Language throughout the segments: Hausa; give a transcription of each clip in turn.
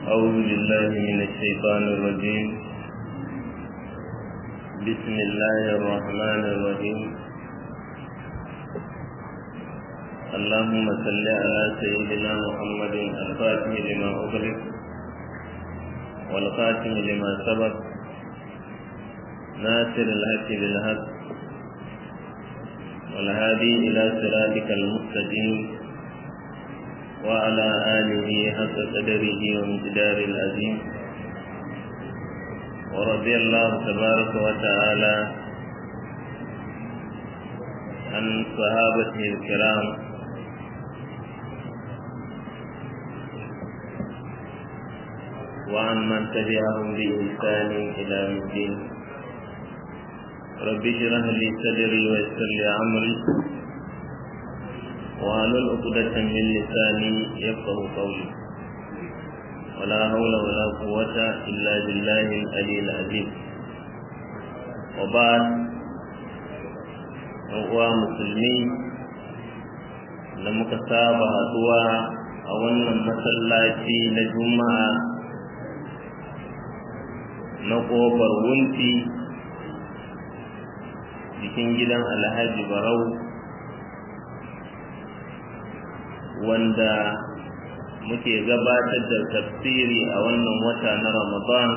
أعوذ بالله من الشيطان الرجيم بسم الله الرحمن الرحيم اللهم صل على سيدنا محمد الفاتح لما أغلق والخاتم لما سبق ناصر الحق بالحق والهادي إلى صراطك المستقيم وعلى آله حق قدره وامتدار العظيم ورضي الله تبارك وتعالى عن صحابته الكرام وعن من تبعهم بإحسان إلى يوم الدين رب اشرح لي صدري ويسر لي أمري وعلى عقدة من لساني يفقه قولي ولا حول ولا قوة إلا بالله العلي العظيم وبعد uwa musulmi da muka saba haduwa a wannan masallaci na juma'a na ƙofar wunti cikin gidan alhaji barau wanda muke gabatar da tafsiri a wannan wata na Ramadan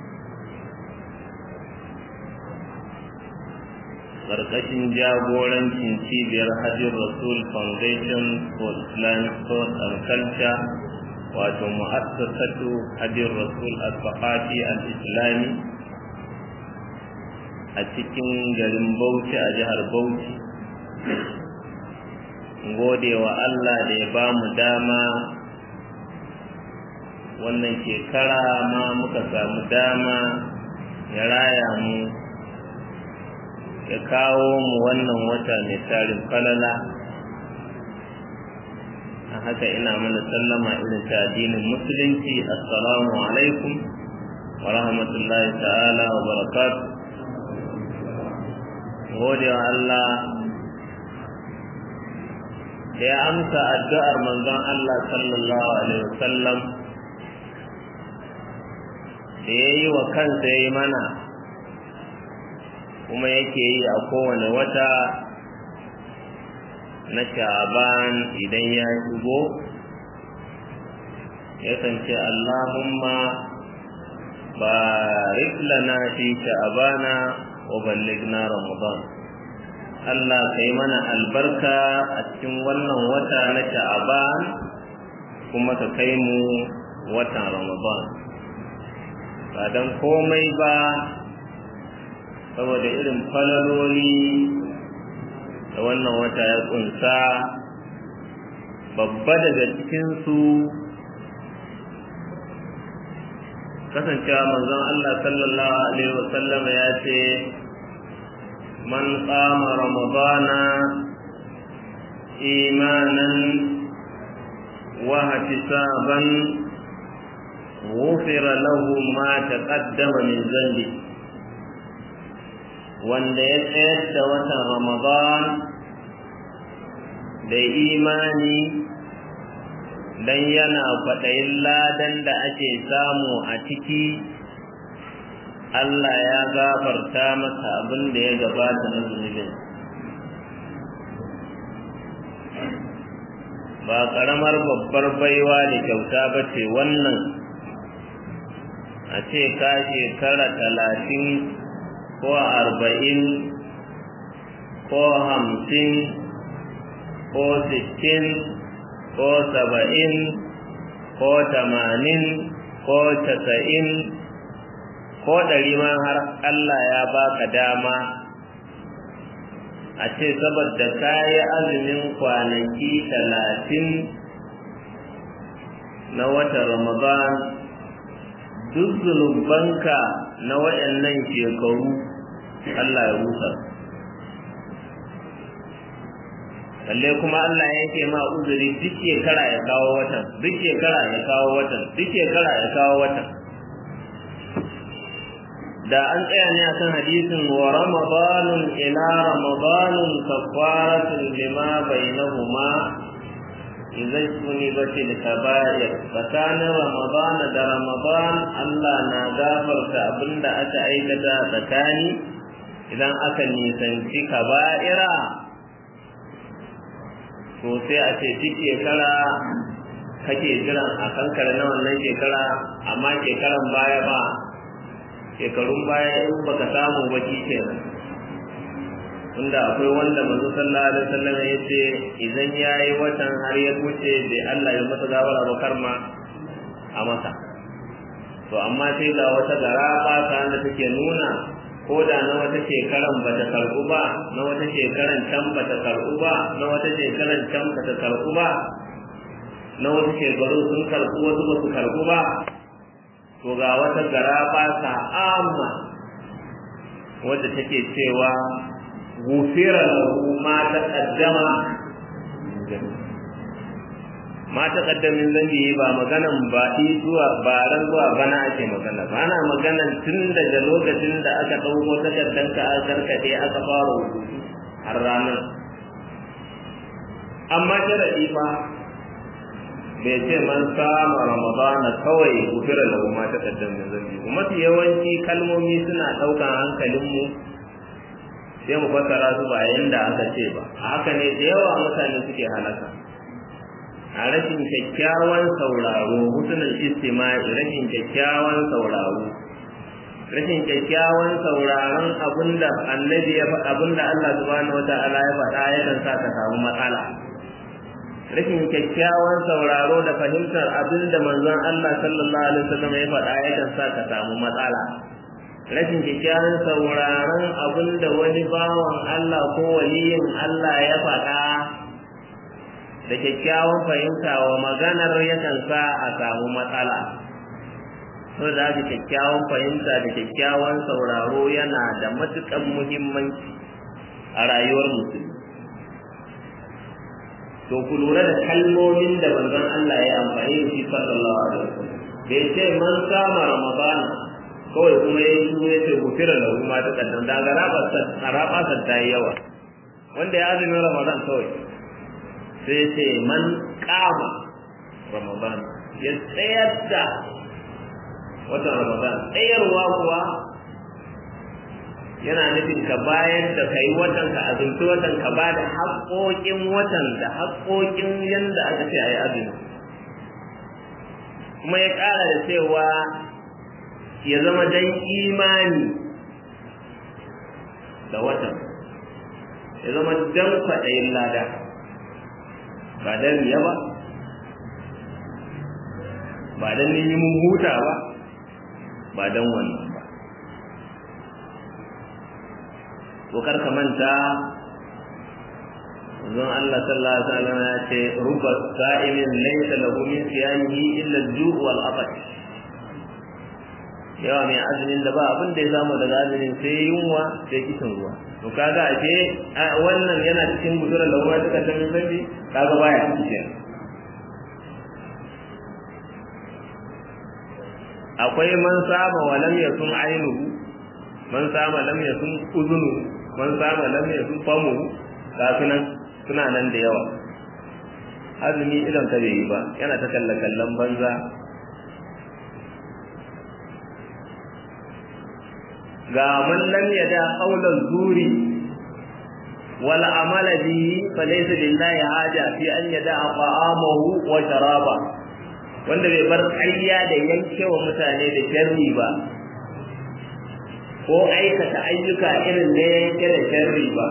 ƙarƙashin jagorancin cibiyar Hajjin Rasul Foundation for Islamic Thought and Culture wato mu'assasatu Hajjin Rasul al-Faqati al-Islami a cikin garin Bauchi a jihar Bauchi gode wa Allah da ya ba mu dama wannan shekara ma muka samu dama ya raya mu ya kawo mu wannan wata mai tarin falala a haka ina mana sallama irin ta addinin musulunci assalamu alaikum wa rahmatullahi ta'ala wa barakatuh gode wa Allah da ya amsa addu'ar manzon Allah sallallahu Alaihi wasallam da ya yi wa kansa ya yi mana kuma yake yi a kowane wata na sha'aban idan ya shigo yakan ce Allahumma barik lana fi sha'abana wa ballighna ramadan Allah ka yi mana albarka a cikin wannan wata na sha'aban kuma ka kai mu watan ramadan ba don komai ba saboda irin falaloli da wannan wata ya kunsa babba daga cikinsu kasancewa manzon Allah sallallahu alaihi wasallama ya ce من قام رمضان إيمانا واحتسابا غفر له ما تقدم من ذنبه wanda ya tsayar da watan Ramadan da imani dan yana kwaɗayin ladan da ake samu a ciki Allah ya gafarta masa abin da ya gabata na zunubin ba ƙaramar babbar baiwa da kyauta ba ce wannan a ce ka shekara talatin ko arba'in ko hamsin ko sittin ko saba'in ko tamanin ko casa'in ko ɗari ma har Allah ya baka dama a ce saboda ka yi azumin kwanaki talatin na watan Ramadan duk zunubanka na waɗannan shekaru Allah ya rusa balle kuma Allah yake ma uzuri duk shekara ya kawo watan duk shekara ya kawo watan duk shekara ya kawo watan da an tsaya ne akan hadisin wa ramadanun ila ramadanun kafaratun lima bainahuma idan suni bace da kaba'ir tsakanin ramadan da ramadan Allah na gafarta abinda aka aikata tsakani idan aka nisanci kaba'ira to sai a ce duk shekara kake jiran a kankare na wannan shekara amma shekaran baya ba shekarun baya in baka samu ba kenan tunda akwai wanda manzo sallallahu alaihi wasallam ya ce idan yayi watan har ya wuce bai Allah ya masa gawara ba karma a masa to amma sai ga wata garaba ta da take nuna ko da na wata shekaran ba ta karɓu ba na wata shekaran can ba ta karɓu ba na wata shekaran can ba ta karɓu ba na wasu shekaru sun karɓu wasu ba su karɓu ba to ga wata garaba ta amma wadda take cewa gufira lahu ma taqaddama ma taqaddamin zambi ba maganan ba zuwa baran zuwa bana ake magana ba ana maganan tun daga lokacin da aka dauko takaddan ka aka karkade aka fara rubutu har ranar amma sharadi fa bai ce man sama ramadana kawai gufira lahu ma taqaddamin zambi mafi yawanci kalmomi suna daukan hankalinmu sai mu fassara su ba yanda aka ce ba a haka ne da yawa mutane suke halaka a rashin kyakkyawan sauraro husnul istima'i rashin kyakkyawan sauraro rashin kyakkyawan sauraron abinda annabi ya faɗa abinda Allah subhanahu wata'ala ya faɗa yakan sa ka samu matsala rashin kyakkyawan sauraro da fahimtar abinda manzon Allah sallallahu alaihi wasallam ya faɗa yakan sa ka samu matsala rashin kyakkyawan sauraron abin da wani bawan Allah ko waliyin Allah ya faɗa da kyakkyawan fahimta wa maganar yakan sa a samu matsala so da haka kyakkyawan fahimta da kyakkyawan sauraro yana da matuƙan muhimmanci a rayuwar musulmi to ku lura da kalmomin da manzon Allah ya amfani da shi sallallahu alaihi wasallam bai ce man kama ramadana kawai kuma ya yi ya ce gufira da kuma ta kaddan da ga rabasa ta yi yawa wanda ya azumin ramadan kawai sai ya ce man kama ramadan ya tsayar da watan ramadan tsayarwa kuwa yana nufin ka bayan da ka yi watan ka azumci watan ka ba da haƙoƙin watan da haƙoƙin yadda aka ce a yi azumi kuma ya ƙara da cewa ya zama dan imani da watan ya zama dan kwaɗayin lada ba dan riya ba ba dan neman huta ba ba dan wannan ba to kar ka manta Zan Allah sallallahu alaihi wasallam ya ce rubba sa'imin laysa lahu min siyamihi illa al-ju' wal atash yawa mai azumin da ba abin da ya samu daga azumin sai yunwa sai kishin ruwa to kaga ake wannan yana cikin gudurar da ruwa suka san zambi kaga baya cikin akwai man sama wa lam yakun ainuhu man sama lam yakun uzunu man sama lam yakun famu kafinan suna nan da yawa azumi idan ka bai yi ba yana ta kalla kallon banza ga man lam yada qawlan zuri wal amala bihi falaysa lillahi haja fi an yada ta'amahu wa sharaba wanda bai bar ƙarya da yankewa mutane da sharri ba ko aikata ayyuka irin na yanke da sharri ba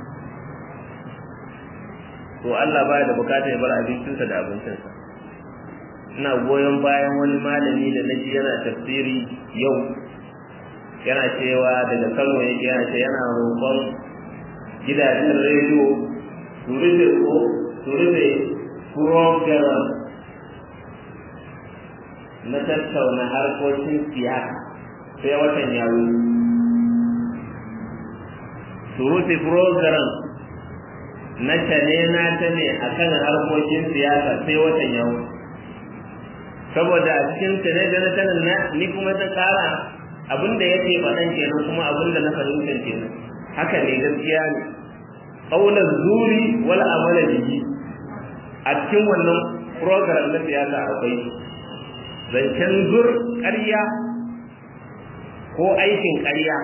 to Allah baya da bukatar ya bar abincinsa da abincinsa ina goyon bayan wani malami da naji yana tafsiri yau yana cewa daga Kano yake yana ce yana roƙon gidajen rediyo su rufe ko su rufe program na tattauna harkokin siyasa sai watan ya su rufe program na tane na ta ne a kan harkokin siyasa sai watan ya saboda a cikin tane da na tanin na ni kuma ta kara abinda yake faɗan kenan kuma abinda na fahimtar kenan haka ne gaskiya ne qaulan zuri wal amala bihi a cikin wannan program na siyasa akwai zancen zur ƙarya ko aikin ƙarya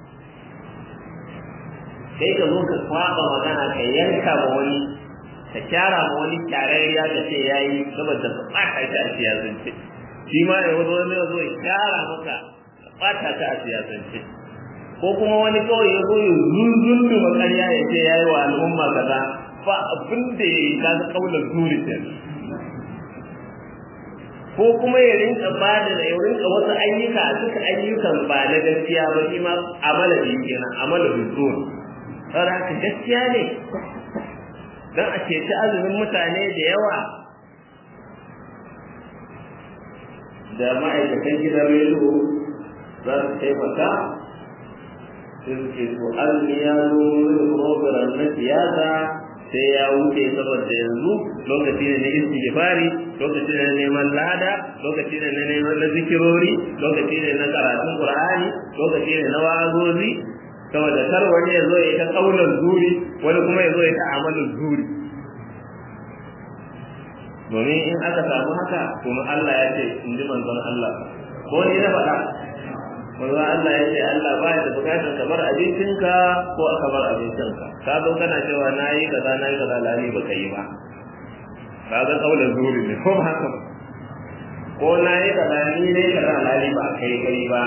sai ka zo ka kwaba magana ka yanka ma wani ka kyara ma wani kyararriya ka ce ya yi saboda ka ɓata ta a siyasance shi ma ya wazo wani ya zo ya kyara maka ka ɓata ta a siyasance ko kuma wani kawai ya zo ya zunzuntu ma ƙarya ya ce ya yi wa al'umma kaza ba abin da ya yi kaga kaular zuri ko kuma ya rinka ba da ya rinka wasu ayyuka a duka ayyukan ba na gaskiya ba shi ma amala da yake nan amala da zuwa saboda haka gaskiya ne don a ceci azumin mutane da yawa da ma'aikatan gidan rediyo za su taimaka sai su ce to azumi ya zo wani program na siyasa sai ya wuce saboda yanzu lokaci ne na istighfari lokaci ne na neman lada lokaci ne na neman na zikirori lokaci ne na karatun qur'ani lokaci ne na wa'azozi saboda kar wani ya zo ya ta kaulan zuri wani kuma ya zo ya ta amalin zuri domin in aka samu haka kuma Allah ya ce in ji manzon Allah ko ni na faɗa manzon Allah ya ce Allah ba da bukatar ka bar abincinka ko aka bar abincinka ka zo kana cewa na yi kaza na yi kaza lani ba ka yi ba ka ga kaulan zuri ne ko ba haka ko na yi kaza ni ne kaza lani ba kai kai ba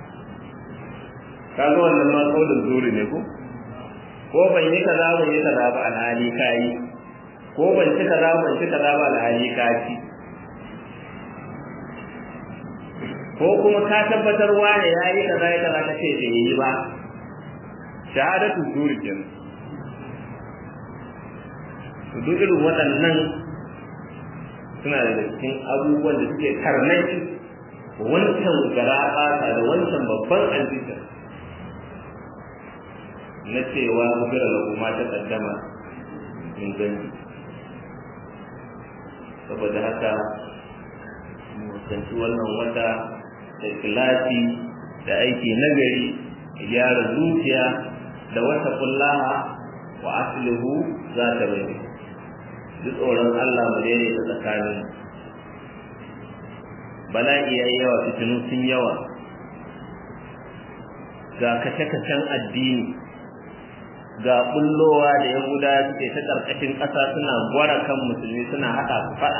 ka ga wannan ma kaulan zuri ne ko ko ban yi kaza ban yi kaza ba alhali ka yi ko ban ci kaza ban ci kaza ba alhali ka ci ko kuma ka tabbatar wane ya yi kaza ya kaza ka ce bai yi ba shahadatu zuri kenan duk irin waɗannan suna da cikin abubuwan da suke karnaki wancan gara da wancan babban aljita na cewa mubira da kuma ta kaddama min gani saboda haka mutanci wannan wata da kilasi da aiki nagari da gyara zuciya da wata kullaha wa aslihu za ta bai duk tsoron Allah mu daidaita tsakanin bala'i ya yi yawa fitinu sun yawa ga kashe-kashen addini ga bullowa da yahuda suke ta ƙarƙashin ƙasa suna gwara kan musulmi suna haɗa su faɗa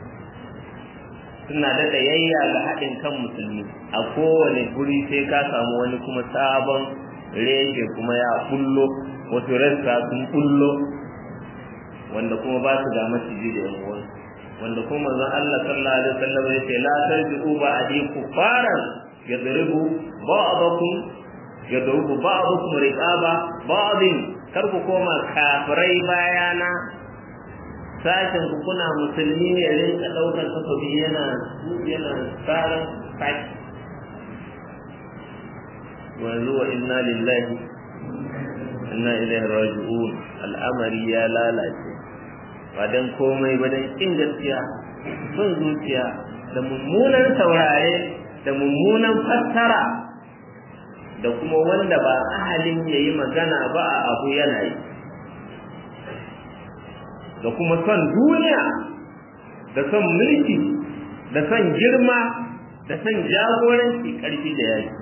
suna daɗa yayya ga haɗin kan musulmi a kowane guri sai ka samu wani kuma sabon reshe kuma ya bullo wasu rassa sun bullo wanda kuma ba su ga maciji da yan uwan wanda kuma manzon Allah sallallahu alaihi wasallam ya ce la tarji'u ba'di kufaran yadribu ba'dakum yadrubu ba'dukum riqaba ba'din kar ku koma kafirai bayana sashen ku kuna musulmi ne rinka daukar takobi yana yana tsarin saki wanzu wa inna lillahi inna ilaihi raji'un al'amari ya lalace ba dan komai ba dan kin gaskiya son zuciya da mummunan saurare da mummunan fassara da kuma wanda ba ahalin ya yi magana ba a abu yana yi da kuma son duniya da son mulki da son girma da son jagoranci ƙarfi da yaki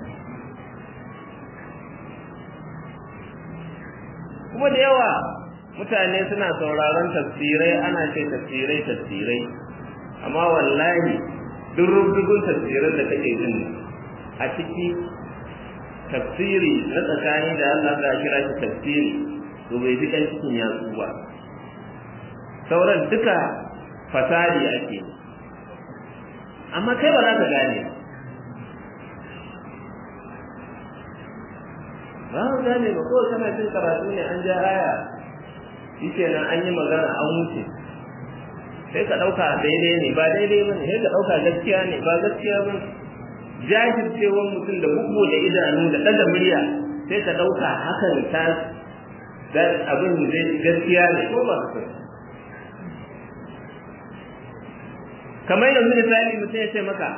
kuma da yawa mutane suna sauraron tafsirai ana ce tafsirai tafsirai amma wallahi duk rubdugun tafsirai da kake jin a ciki tafsiri na tsakani da Allah za kira shi tafsiri to bai fi ɗan cikin yatsu ba sauran duka fasadi ake amma kai ba za ka gane ba ka gane ba kawai kana cin karatu ne an ja aya shi nan an yi magana an wuce sai ka ɗauka daidai ne ba daidai ba ne sai ka ɗauka gaskiya ne ba gaskiya ba ne jajircewar mutum da bugu da idanu da ɗaga murya sai ka ɗauka hakan ta da abin zai gaskiya ne ko ba su kamar yanzu misali mutum ya ce maka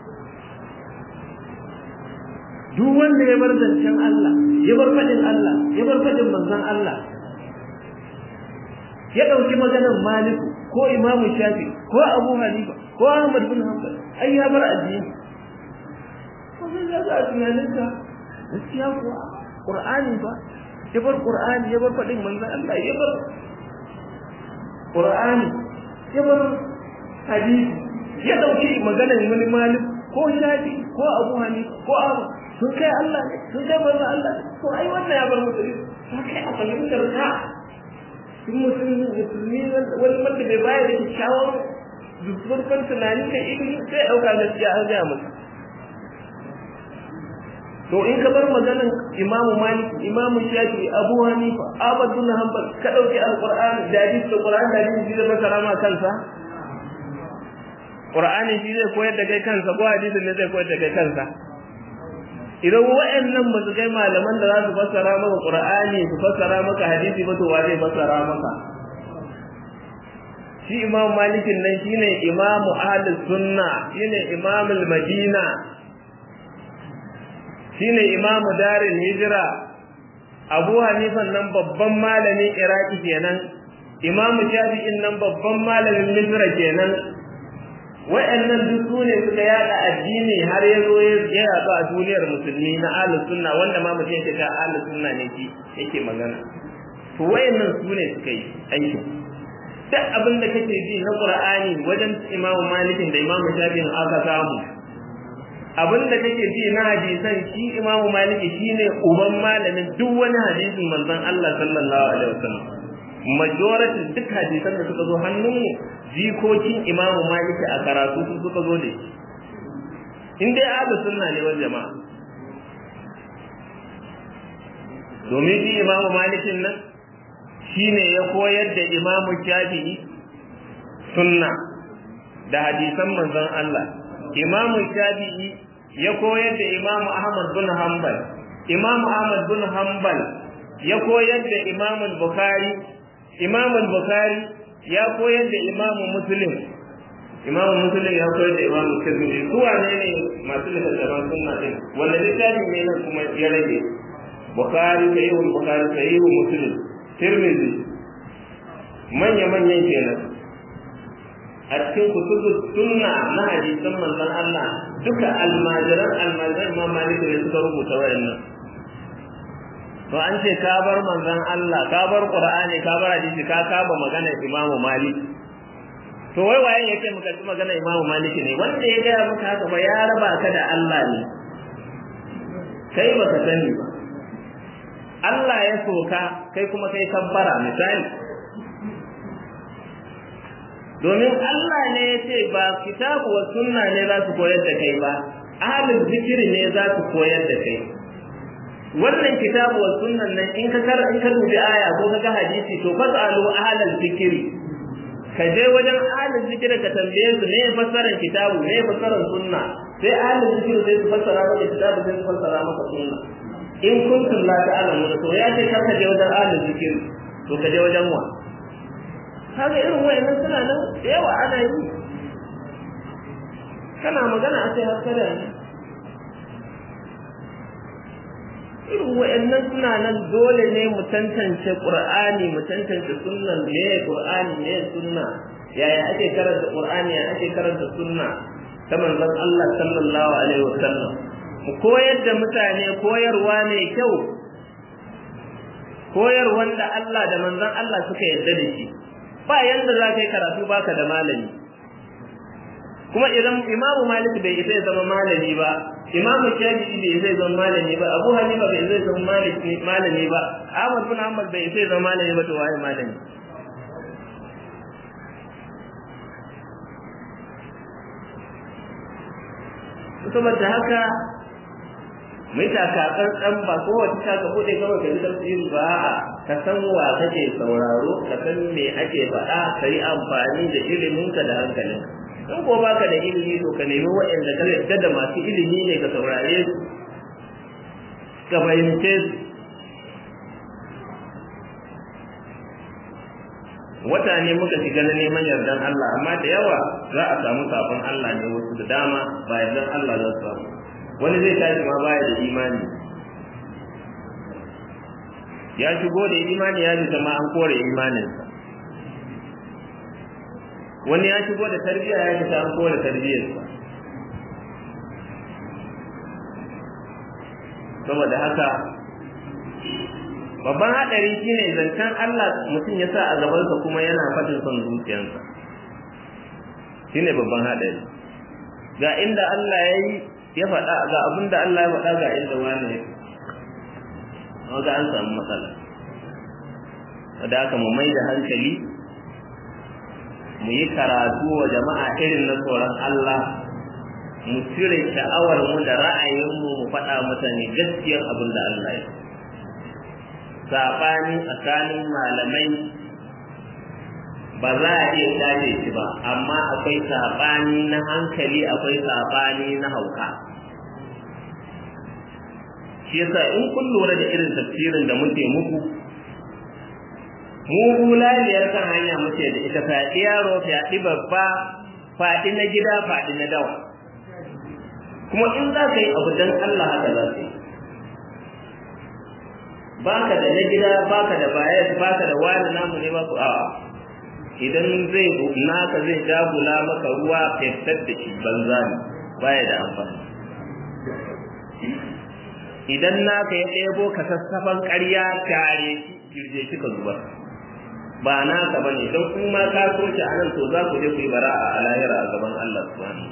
duk wanda ya bar zancen Allah ya bar faɗin Allah ya bar faɗin manzon Allah ya ɗauki maganar maliku ko imamu shafi ko abu hanifa ko ahmad bin hanbal ai ya bar addini ko sai ya ga tunanin ka gaskiya kuwa qur'ani ba ya bar qur'ani ya bar fadin manzon Allah ya bar qur'ani ya bar hadisi ya dauki maganar wani malik ko shafi ko abu hanifa ko abu sun kai Allah ne sun kai manzon Allah ne to ai wannan ya bar musulmi ta kai a fahimtar ka sun musulmi musulmi wani wanda bai bayar da kyakkyawar zurfin tunani kan ilimi sai ɗauka gaskiya an gaya musu to in ka bar maganan imamu malik imamu shafi abu hanifa ahmad bin hanbal ka ɗauki alqur'ani da hadisi da qur'ani da hadisi zai fasara ma kansa qur'ani shi zai koyar da kai kansa ko hadisin ne zai koyar da kai kansa idan wa'annan ba su kai malaman da za su fassara maka qur'ani su fassara maka hadisi ba to wa zai fassara maka shi imam malikin nan shine imamu ahlus sunna shine imamul madina shine imamu darul hijra abu hanifan nan babban malamin iraki kenan imamu shafi'in nan babban malamin misra kenan wa'annan duk su ne suka yada addini har ya zo ya yaɗu a duniyar musulmi na ahlus sunna wanda ma mutum yake ta ahlus sunna ne shi yake magana to wa'annan su ne suka yi aikin duk abin da kake ji na qur'ani wajen imamu malikin da imamu shafi'in aka samu abin da kake ji na hadisan shi imamu maliki shine uban malamin duk wani hadisin manzon Allah sallallahu alaihi wasallam majority duk hadisan da suka zo hannunmu jikokin imamu maliki a karatu su suka zo da in dai ahlus sunna ne wal jama'a domin shi imamu malikin nan shine ya koyar da imamu shafi'i sunna da hadisan manzon Allah imamu shafi'i ya koyar da imamu ahmad bin hanbal imamu ahmad bin hanbal ya koyar da imamu bukhari imamu bukhari ya koyar da imamu muslim imamu muslim ya koyar da imamu tirmidhi su wane ne masu littattafan sunna din wanda littafi ne nan kuma ya rage bukhari sahihul bukhari sahihul muslim tirmidhi manya manyan kenan a cikin kutubu sunna na hadisan manzon Allah duka almajiran almajiran imam malik ne suka rubuta wayannan to an ce ka bar manzon Allah ka bar qur'ani ka bar hadisi ka kaba magana imam malik to wai waye yake muka ji magana imam malik ne wanda ya gaya maka haka ba ya raba ka da Allah ne kai baka sani ba Allah ya soka kai kuma kai kabbara misali domin Allah ne ya ce ba kitabu wa sunna ne za su koyar da kai ba ahlul zikiri ne za su koyar da kai wannan kitabu wa sunnan nan in ka kar in ka dubi aya ko ka ga hadisi to fasalu ahlul zikiri ka je wajen ahlul zikiri ka tambaye su ne fassarar kitabu ne fassarar sunna sai ahlul zikiri sai su fassara maka kitabu sai su fassara maka sunna in kuntum la ta'lamun to ya ce kar ka je wajen ahlul zikiri to ka je wajen wa kaga irin wayannan suna nan da yawa ana yi kana magana a sai haskara ne irin wayannan suna nan dole ne mu tantance qur'ani mu tantance sunnan me qur'ani me sunna yaya ake karanta qur'ani yaya ake karanta sunna ta manzon Allah sallallahu alaihi wasallam mu koyar da mutane koyarwa ne kyau koyarwan da Allah da manzon Allah suka yarda da shi ba yanda za ka yi karatu baka da malami kuma idan imamu malik bai isa ya zama malami ba imamu shafi'i bai isa ya zama malami ba abu hanifa bai isa ya zama malami ba ahmad bin hanbal bai isa ya zama malami ba to waye malami saboda haka mai takakar dan ba ko wata ta ka bude kawai ka ji tafsiri ba a'a ka san wa kake sauraro ka san me ake faɗa ka yi amfani da iliminka da hankalin in ko baka da ilimi to ka nemi waɗanda ka yarda da masu ilimi ne ka saurare su ka fahimce su wata ne muka shiga na neman yardan Allah amma da yawa za a samu sabon Allah ne wasu da dama ba yardan Allah za su samu wani zai tashi ma baya da imani ya shigo da imani ya fita ma an kore imaninsa wani ya shigo da tarbiyya ya fita an kowa da tarbiyyarsa saboda haka babban haɗari shine zancen Allah mutum ya sa a gabansa kuma yana faɗin son zuciyarsa shine babban haɗari ga inda Allah ya yi ya faɗa ga abin da Allah ya faɗa ga inda wani ya ga an samu matsala da haka mu mai da hankali mu yi karatu wa jama'a irin na tsoron Allah mu cire sha'awar mu da ra'ayinmu mu faɗa mutane gaskiyar abin da Allah ya saɓani tsakanin malamai ba za a iya shafe shi ba amma akwai saɓani na hankali akwai saɓani na hauka shi yasa in kun lura da irin tafsirin da muke muku mu bulaliyar kan hanya muke da ita faɗi yaro faɗi babba faɗi na gida faɗi na dawa kuma in za ka yi abu don Allah haka za ka yi baka da na gida baka da baya baka da wani namu ne ba ku a'a idan zai naka zai jagula maka ruwa fesar da shi banza ne baya da amfani idan naka ya ɗebo ka sassafan ƙarya tare girje shi ka zuba ba naka bane don kuma ka so shi a nan to za ku je ku yi bara'a a lahira a gaban Allah subhanahu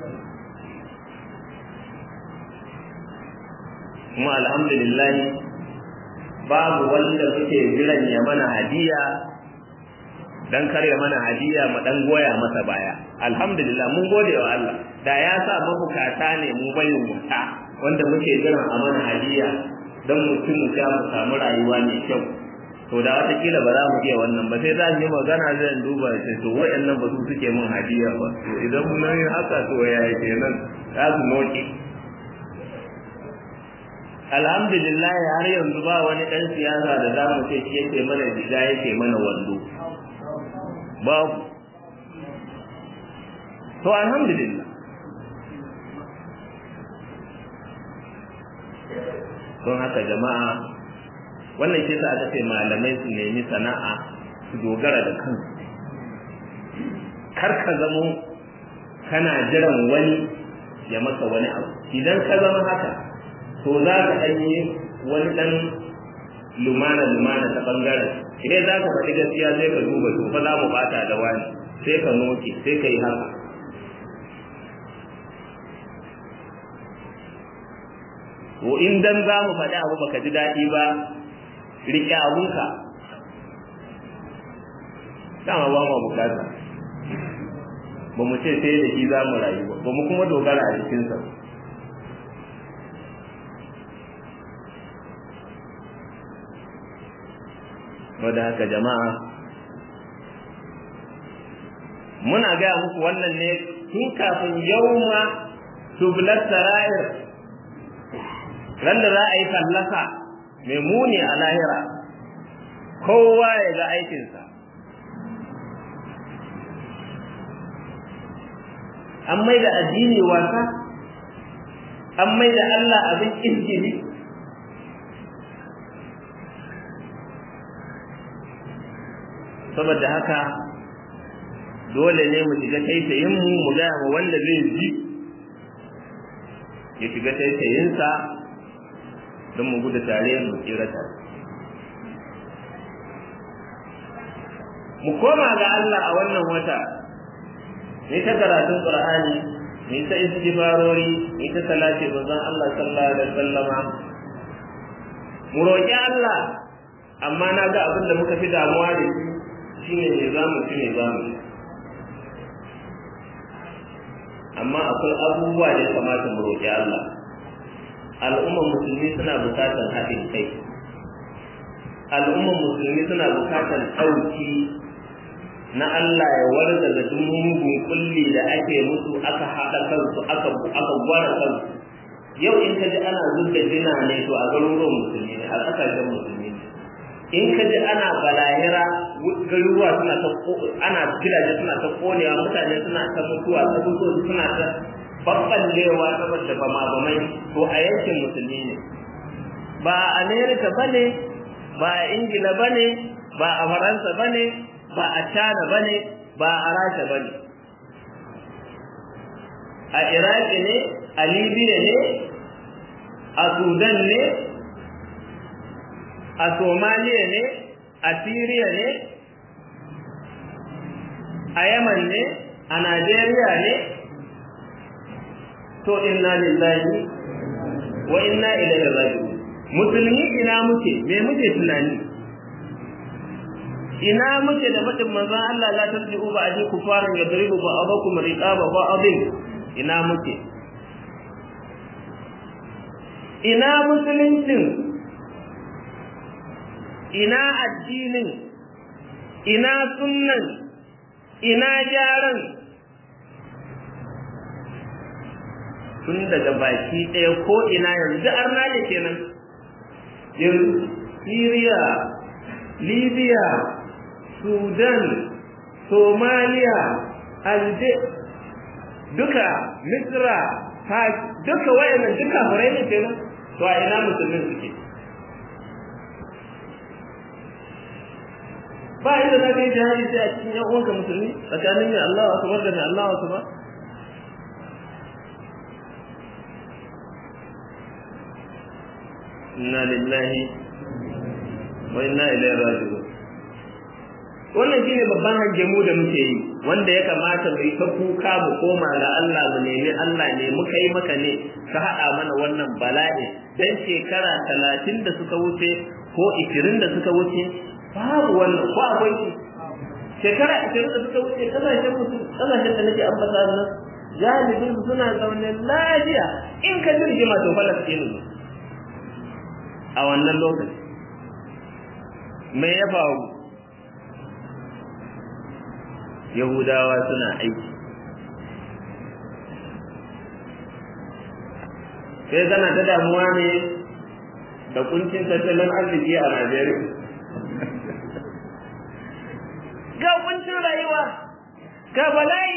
kuma alhamdulillah babu wanda muke jiran ya mana hadiya dan karya mana hadiya mu dan goya masa baya alhamdulillah mun gode wa Allah da ya sa mabukata ne mu bayin wuta wanda muke jiran a mana hadiya dan mutum mu ga mu samu rayuwa mai kyau to da wata kila ba za mu iya wannan ba sai za mu yi magana zan duba sai to wayannan ba su suke mun hadiya ba to idan mun yi haka to yaya kenan za su noke alhamdulillah har yanzu ba wani dan siyasa da za mu ce shi yake mana diga yake mana wando babu to alhamdulillah don haka jama'a wannan shi sa aka ce malamai su nemi sana'a su dogara da kansu kar ka zamo kana jiran wani ya maka wani abu idan ka zama haka to za ka ɗan yi wani ɗan lumana-lumana ta ɓangaren idan za ka faɗi gaskiya sai ka duba to fa za mu ɓata da wani sai ka noke sai ka yi haka to in dan za mu faɗi abu baka ji daɗi ba riƙe abunka dama ba mu bukata ba mu ce sai da shi za mu rayu ba ba mu kuma dogara a jikinsa ba wadda haka jama'a muna gaya muku wannan ne tun kafin yauma tublat sara'ir ran da za a yi fallasa mai muni a lahira kowa ya ga aikinsa an mai da addini wasa an mai da Allah abin izgili saboda haka dole ne mu shiga taitayin mu mu gaya ma wanda zai ji ya shiga taitayinsa don mu gudu tare mu tsira tare mu koma ga Allah a wannan wata ni ta karatun Qur'ani ni ta istighfarori ni ta salati manzon Allah sallallahu alaihi wasallama mu roƙi Allah amma na ga abin da muka fi damuwa da shi shine ne za mu ci ne za mu amma akwai abubuwa da ya kamata mu roƙi Allah al'ummar musulmi suna bukatar haɗin kai al'ummar musulmi suna bukatar ɗauki na Allah ya warda da duk mugun kulli da ake musu aka haɗa kansu aka aka gwara kansu yau in ka ji ana zubda jina ne to a garuruwan musulmi ne a ƙasashen musulmi ne in ka ji ana balahira garuruwa suna ta ana gidaje suna ta konewa mutane suna ta mutuwa sabutoci suna ta babballewa saboda bama bamai to a yankin musulmi ne ba a amerika bane ba a ingila bane ba a faransa bane ba a china bane ba a rasha ba ne a iraki ne a libya ne a sudan ne a somaliya ne a syria ne a yaman ne a najeriya ne to inna lillahi wa inna ilaihi raji'un musulmi ina muke me muke tunani ina muke da fadin manzon Allah la tasbihu ba aji kufaran yadribu ba'dakum riqaba ba'din ina muke ina musuluncin ina addinin ina sunnan ina jaran tun daga baki ɗaya ko ina yanzu arna ne kenan yanzu Syria, Libya, Sudan, Somalia, Alje, duka Misra, duka wayannan duka furai ne kenan to a ina musulmin suke ba inda za ka yi jihadi sai a cikin yan uwanka musulmi tsakanin mai Allah wa akbar da mai Allah wa akbar inna lillahi wa inna ilaihi raji'un wannan shine babban hajjemu da muke yi wanda ya kamata mu yi ta kuka mu koma ga Allah mu nemi Allah ne muka yi maka ne ka haɗa mana wannan bala'i dan shekara talatin da suka wuce ko ishirin da suka wuce babu wannan ko akwai shi shekara ishirin da suka wuce kasashen mutum kasashen da nake ambata nan galibin suna zaune lafiya in ka ji rigima to falastinu ne a wannan lokaci me ya faru yahudawa suna aiki sai kana ta damuwa ne da kuncin tattalin arziki a najeriya ga kuncin rayuwa ga bala'i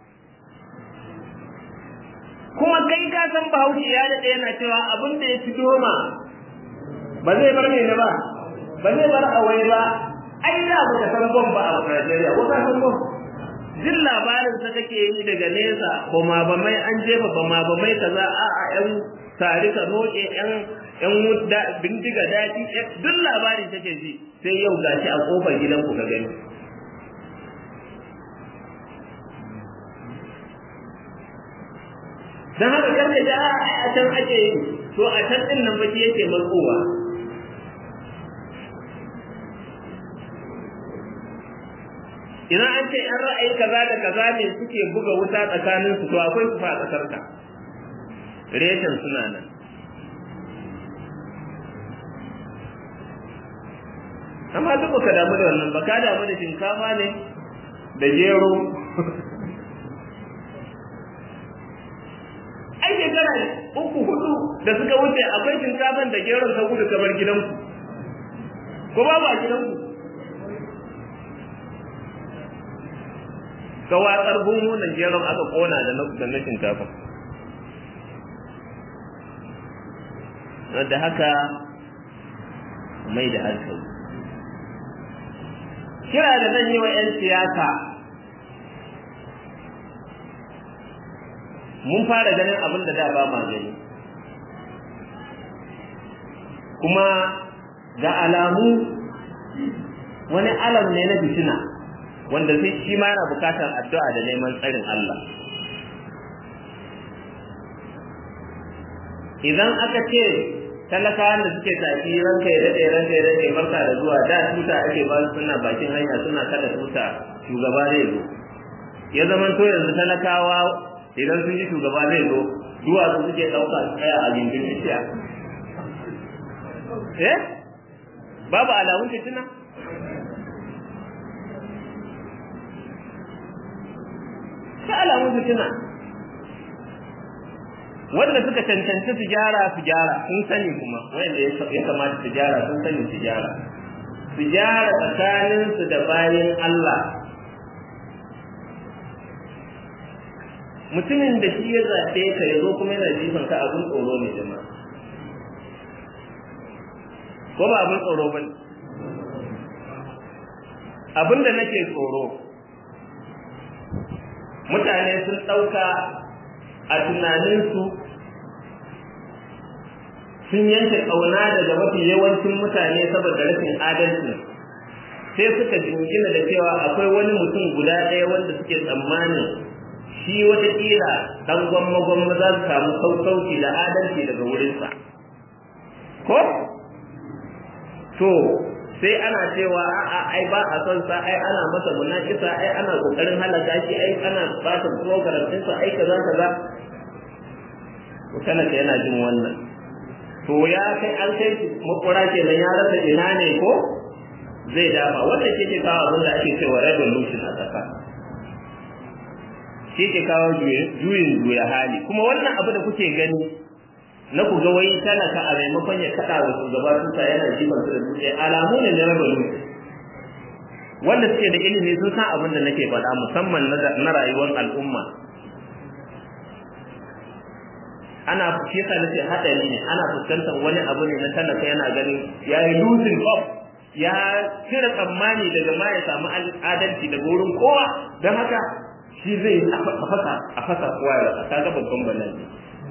kuma kai ka san bahaushe ya daɗe yana cewa abin da ya fi doma ba zai bar ne ba ba zai bar awai ba ai da ba ka san bom ba a Najeriya ko ka san bom jin labarin sa kake yi daga nesa bama ba mai an jefa bama ba mai kaza a a yan tari ka noke yan yan mudda bindiga daji duk labarin take ji sai yau gashi a kofar gidan ku ka gani dan haka karka ji a can ake yi to a can din nan baki yake matsowa idan an ce yan ra'ayi kaza da kaza ne suke buga wuta tsakanin su to akwai su fa a kasar ka reshen suna nan amma duk baka damu da wannan ba ka damu da shinkafa ne da gero ai shekara uku hudu da suka wuce akwai shinkafan da geron ka gudu kamar gidanku ko babu a gidanku ka watsar gungunan geron aka kona da na da na shinkafa da haka mai da hankali kira da zan yi wa 'yan siyasa mun fara ganin abin da da ba ma gani kuma ga alamu wani alam ne na fitina wanda sai shi ma yana bukatar addu'a da neman tsarin Allah idan aka ce talakawan da suke tafi ranka ya daɗe ranka ya daɗe barka da zuwa da tuta ake ba suna bakin hanya suna kada tuta shugaba zai zo ya zama to yanzu talakawa idan sun ji shugaba zai zo duwatsu suke ɗauka su tsaya a gindin bishiya eh babu alamun fitina ta alamun fitina wanda suka cancanci su gyara su gyara sun sani kuma wanda ya kamata su gyara sun sani su gyara su gyara tsakaninsu da bayan Allah mutumin da shi ya zaɓe ka ya zo kuma yana jifan ka abin tsoro ne jama'a ko ba abin tsoro ba ne abin da nake tsoro mutane sun ɗauka a tunaninsu sun yanke ƙauna daga mafi yawancin mutane saboda rashin adalci sai suka jingina da cewa akwai wani mutum guda ɗaya wanda suke tsammanin shi watakila ɗan gwamma-gwamma za su samu sassauci da adalci daga wurinsa ko to sai ana cewa a'a ai ba a son sa ai ana masa munakisa ai ana kokarin halaka shi ai ana bata program din sa ai kaza kaza to kana ka yana jin wannan to ya kai an kai makura kenan ya rasa ina ne ko zai dafa wanda shi ke kawo abin da ake cewa revolution a ƙasa shi ke kawo juyin juya hali kuma wannan abu da kuke gani na ku ga wai talaka a maimakon ya kada wa shugaba tuta yana jiban su da dutse alamu ne na revolution wanda suke da ilimi sun san abin da nake faɗa musamman na rayuwar al'umma ana shi yasa nace hadari ne ana fuskantar wani abu ne na talaka yana ganin ya yi losing hope ya cire tsammani daga ma ya samu adalci daga wurin kowa don haka shi zai a fasa a fasa kowa ya rasa kaga babban bala'i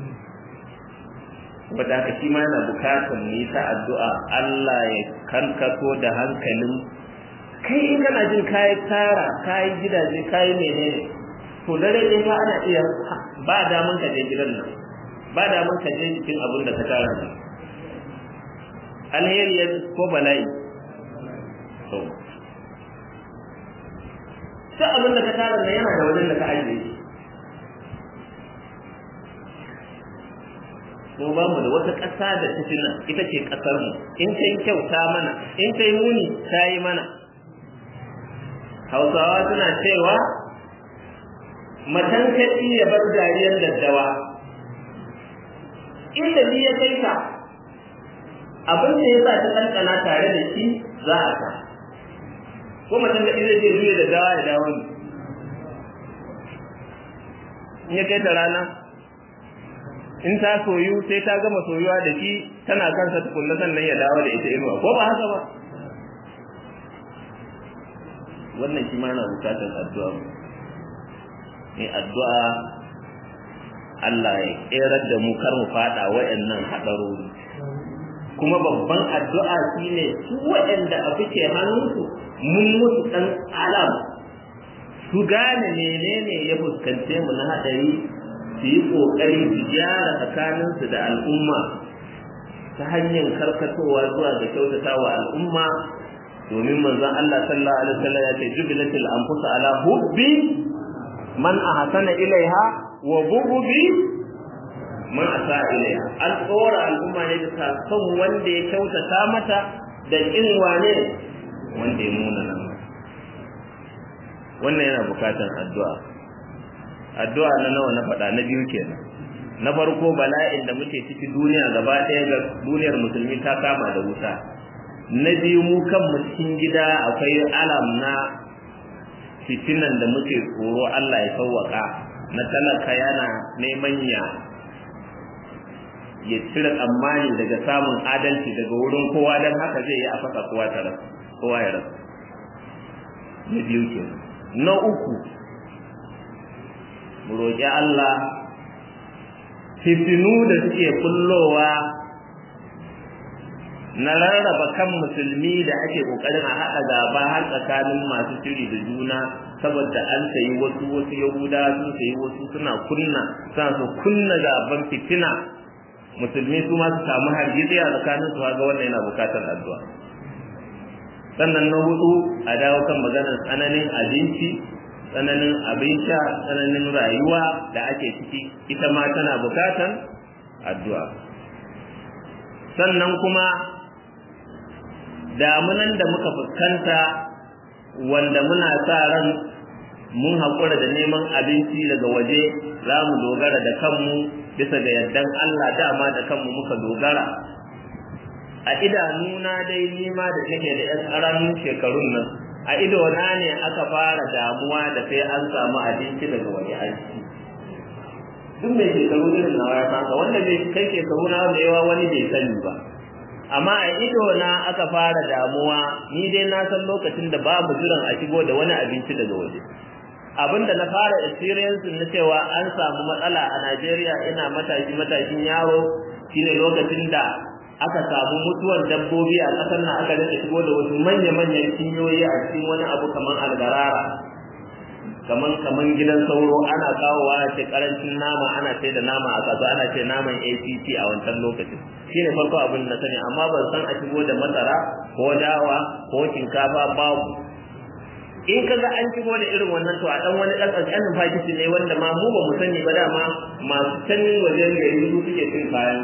wadda haka shi ma yana bukatar mu yi ta addu'a Allah ya kankato da hankalin kai in kana jin kayi tara kayi gidaje kayi menene to dare in ba ana iya ba damun ka je gidan nan ba damun ka je cikin abin da ka tara nan alheri ya ko bala'i to sai abin da ka tara nan yana da wajen da ka ajiye shi ko ba mu da wata ƙasa da ta fi nan ita ce ƙasar mu in ta yi kyau ta mana in ta yi muni ta yi mana hausawa suna cewa matan kaɗi ya bar dariyar daddawa inda ni ya kai ka abin da ya sa ta ɗanɗana tare da shi za a ka ko matan kaɗi zai je zuwa daddawa ya dawo ne in ya kai ta rana in ta soyu sai ta gama soyuwa da shi tana kansa tukunna sannan ya dawo da ita inuwa ko ba haka ba wannan shi ma yana bukatar addu'a ne addu'a Allah ya kerar da mu kar mu fada wayannan hadarori kuma babban addu'a shine su wayanda abu ke hannunsu mun musu dan alam su gane menene ya fuskance mu na hadari su yi ƙoƙari su gyara tsakaninsu da al'umma ta hanyar karkatowa zuwa ga kyautata wa al'umma domin manzon Allah sallallahu alaihi wasallam ya ce jubilatil anfus ala hubbi man ahsana ilaiha wa bughdi man asa ilaiha an tsora al'umma ne da son wanda ya kyautata mata da kin wane wanda ya muna nan wannan yana bukatar addu'a addu'a na nawa na faɗa na biyu kenan na farko bala'in da muke ciki duniya gaba ɗaya ga duniyar musulmi ta kama da wuta na biyu mu kanmu cikin gida akwai alam na fitinan da muke tsoro Allah ya sauwaka na talaka yana neman ya ya cire tsammani daga samun adalci daga wurin kowa don haka zai yi a fasa kowa ta rasa kowa ya rasa na biyu kenan na uku mu roƙi Allah fitinu da suke kullowa na rarraba kan musulmi da ake ƙoƙarin a haɗa gaba har tsakanin masu shiri da juna saboda an sayi wasu wasu yahuda sun sayi wasu suna kunna suna so kunna gaban fitina musulmi su ma su samu hargitsi a tsakanin su ga wannan yana bukatar addu'a sannan na hudu a dawo kan maganar tsananin abinci tsananin abin sha tsananin rayuwa da ake ciki ita ma tana bukatan addu'a sannan kuma damunan da muka fuskanta wanda muna sa ran mun haƙura da neman abinci daga waje za mu dogara da kanmu bisa ga yardan Allah dama da kanmu muka dogara a idanuna dai nima da nake da 'yan ƙaramin shekarun nan a idona ne aka fara damuwa da sai an samu abinci daga wani aiki duk mai shekaru irin nawa ya san wanda bai kai shekaru na da yawa wani bai sani ba amma a idona aka fara damuwa ni dai na san lokacin da babu jiran a shigo da wani abinci daga waje abinda na fara experience na cewa an samu matsala a Najeriya ina matashi matashin yaro shine lokacin da aka samu mutuwar dabbobi a ƙasar nan aka rika shigo da wasu manya-manyan cinyoyi a cikin wani abu kamar algarara kaman kaman gidan sauro ana kawowa a ce karancin nama ana ce da nama a kasuwa ana ce naman ACT a wancan lokacin shine farko abin da sani amma ban san a shigo da masara ko dawa ko shinkafa babu in kaga an shigo da irin wannan to a dan wani dan kankanin fakiti ne wanda ma mu ba mu sani ba dama masu sanin wajen gari su suke cin kayan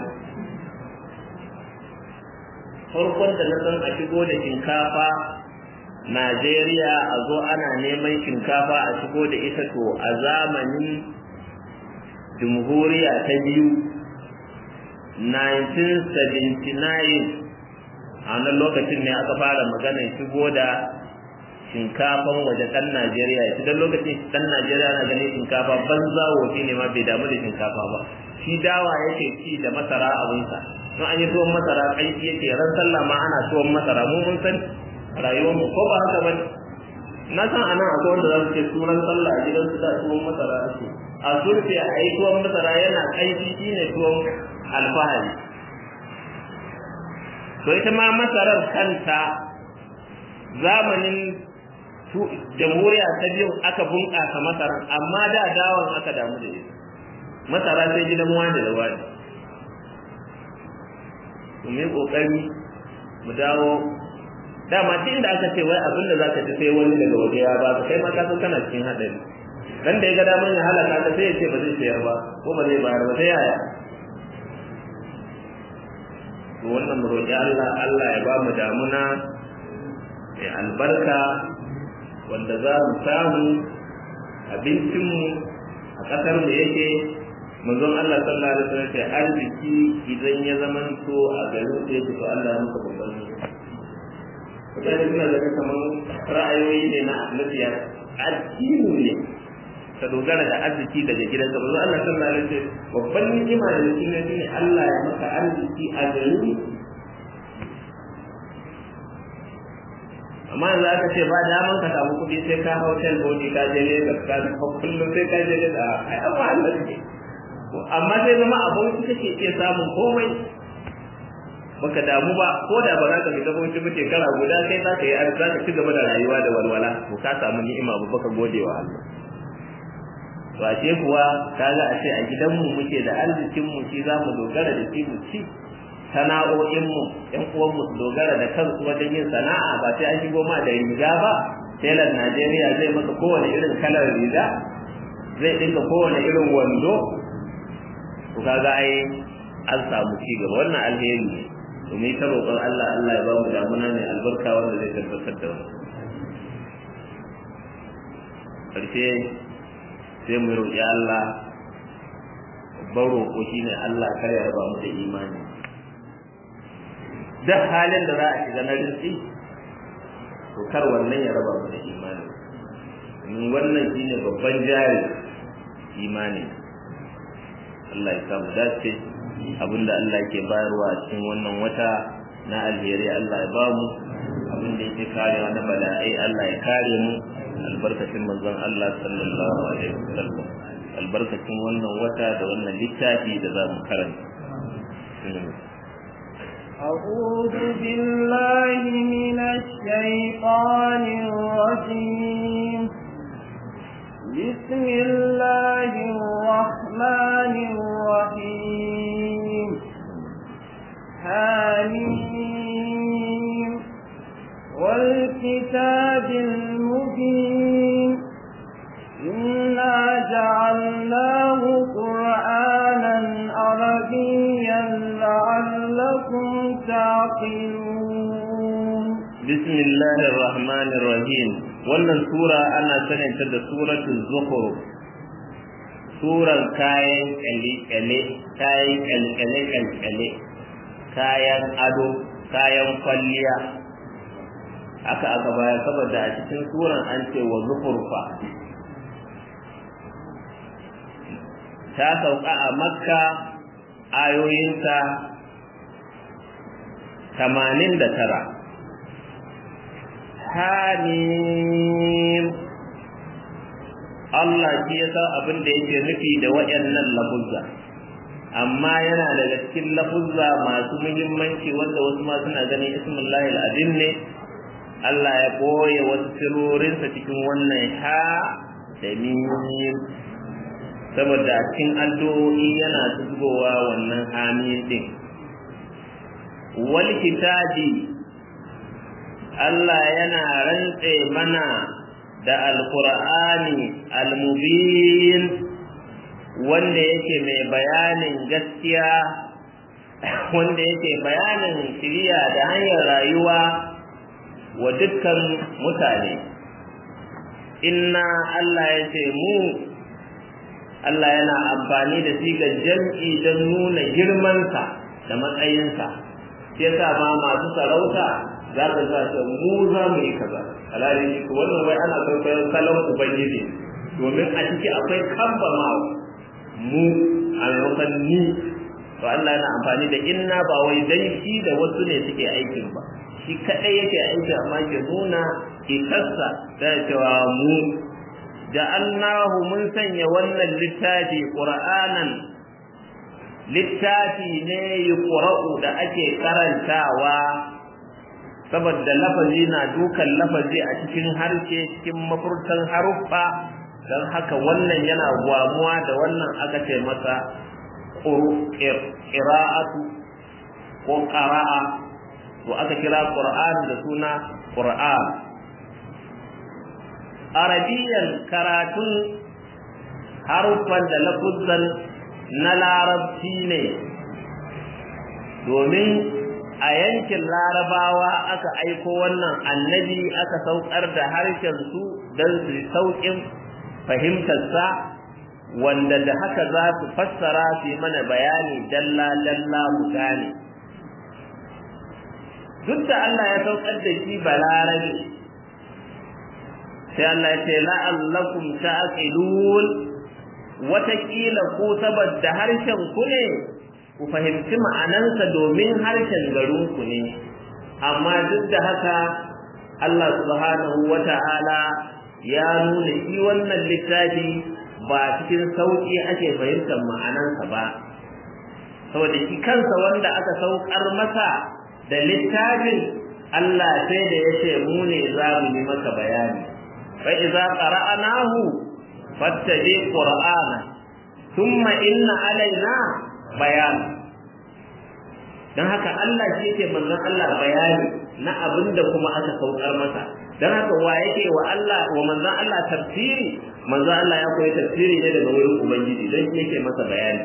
farkon da na san a shigo da shinkafa Najeriya a zo ana neman shinkafa a shigo da ita to a zamanin jamhuriya ta biyu 1979 a wannan lokacin ne aka fara maganar shigo da shinkafan waje ɗan Najeriya shi dan lokacin ɗan Najeriya na ganin shinkafa banza wofi ne ma bai damu da shinkafa ba shi dawa yake ci da masara abinsa don an yi tuwon masara ƙanshi yake ran sallah ma ana tuwon masara mu mun san rayuwarmu ko ba haka bane na san anan akwai wanda za su ce sunan sallah a gidan su da tuwon masara ake a surfe a yi tuwon masara yana ƙanshi shine tuwon alfahari to ita ma masarar kanta zamanin jamhuriya ta biyu aka bunƙasa masarar amma da dawon aka damu da ita masara sai gidan wani da wani mu yi ƙoƙari mu dawo dama tun da aka ce wai abin da za ka ci sai wani daga waje ya ba kai ma ka san kana cikin haɗari dan da ya ga daman ya halaka ka sai ya ce ba zai sayar ba ko ba zai bayar ba sai yaya to wannan mu roƙi Allah Allah ya ba mu damuna mai albarka wanda za mu samu abincinmu a ƙasar mu yake manzon Allah sallallahu alaihi wasallam ce arziki idan ya zamanto a garin da yake to Allah ya muka babban mutane suna daga kamar ra'ayoyi ne na nafiya addini ne ka dogara da arziki daga gidanka manzon Allah sallallahu alaihi wasallam babban ni'ima da cikin ne shine Allah ya maka arziki a garin amma yanzu aka ce ba daman ka samu kuɗi sai ka hau hotel body ka je Lagos ka kullum sai ka je Lagos ai amma Allah ne amma sai zama abinci kake iya samun komai baka damu ba ko da ba za ka fita bauchi ba shekara guda sai za ka yi za ka ci gaba da rayuwa da walwala to ka samu ni'ima ba baka gode wa Allah to a ce kuwa kaga a ce a gidanmu muke da arzikin mu shi za mu dogara da shi mu ci sana'o'in mu ƴan uwan mu su dogara da kansu wajen yin sana'a ba sai an shigo ma da riga ba telan Najeriya zai maka kowane irin kalar riga zai dinka kowane irin wando to kaga ai an samu ci gaba wannan alheri ne to mu ta roƙon Allah Allah ya ba mu damuna mai albarka wanda zai tabbatar da wannan karshe sai mu roƙi Allah babban roƙo shine Allah kar ya raba mu da imani duk halin da za a shiga na rinsi to kar wannan ya raba mu da imani domin wannan shine babban jari imani Allah ya samu dace abinda Allah ke bayarwa a cikin wannan wata na alheri Allah ya bamu abinda yake karewa na bala'ai Allah ya kare mu albarkacin manzon Allah sallallahu alaihi wasallam albarkacin wannan wata da wannan littafi da za mu karanta أعوذ بالله من الشيطان الرجيم بسم الله الرحمن الرحيم حميم والكتاب المبين إنا جعلناه قرآنا عربيا لعلكم تعقلون بسم الله الرحمن الرحيم wannan sura ana saninta da suratul zukhruf suran kayan kyale-kyale kayan kyale-kyale kayan ado kayan kwalliya aka aka baya saboda a cikin suran an ce wa zukurfa ta sauka a makka ayoyinta tamanin da tara hamim Allah shi ya san abin da yake nufi da waɗannan lafuzza amma yana daga cikin lafuzza masu muhimmanci wanda wasu ma suna ganin ismullahi al'azim ne Allah ya ɓoye wasu sirorinsa cikin wannan ha da mim saboda cikin addu'o'i yana zubowa wannan amin din wal kitabi Allah yana rantse mana da alqur'ani almubin wanda yake mai bayanin gaskiya wanda yake bayanin shiriya da hanyar rayuwa wa dukkan mutane inna Allah ya ce mu Allah yana amfani da sigar jam'i don nuna girmansa da matsayinsa shi yasa ma masu sarauta za ka sa ce mu za mu yi kaza alhali wannan wai ana kwaikwayon salon ubangiji domin a ciki akwai kamba ma mu a maimakon ni to Allah yana amfani da inna ba wai dan shi da wasu ne suke aikin ba shi kadai yake aiki amma ke nuna ikarsa da cewa mu ja'alnahu mun sanya wannan littafi qur'anan littafi ne yuqra'u da ake karantawa saboda lafazi na dukan lafazi a cikin harshe cikin mafurtan haruffa don haka wannan yana gwamuwa da wannan aka ce masa ƙira'atu ko ƙara'a to aka kira ƙur'an da suna ƙur'an arabiyan karatun haruffan da lafuzan na larabci ne domin a yankin larabawa aka aiko wannan annabi aka saukar da harshen su don su sauƙin fahimtarsa wanda da haka za su fassara su yi mana bayani dalla-dalla mu gane duk da Allah ya saukar da shi balarabe sai Allah ya ce la'allakum ta'qilun watakila ko saboda harshen ku ne ku fahimci ma'anansa domin harshen garin ku ne amma duk da haka Allah subhanahu wata'ala ya nuna shi wannan littafi ba cikin sauƙi ake fahimtar ma'anansa ba saboda shi kansa wanda aka saukar masa da littafin Allah sai da ya ce mu ne za mu yi maka bayani fa idza qara'nahu fattabi qur'ana thumma inna alaina bayan dan haka Allah shi yake manzon Allah bayani na abinda kuma aka saukar masa dan haka wa yake wa Allah wa manzon Allah tafsiri manzon Allah ya koyi tafsiri ne daga wurin ubangiji dan shi yake masa bayani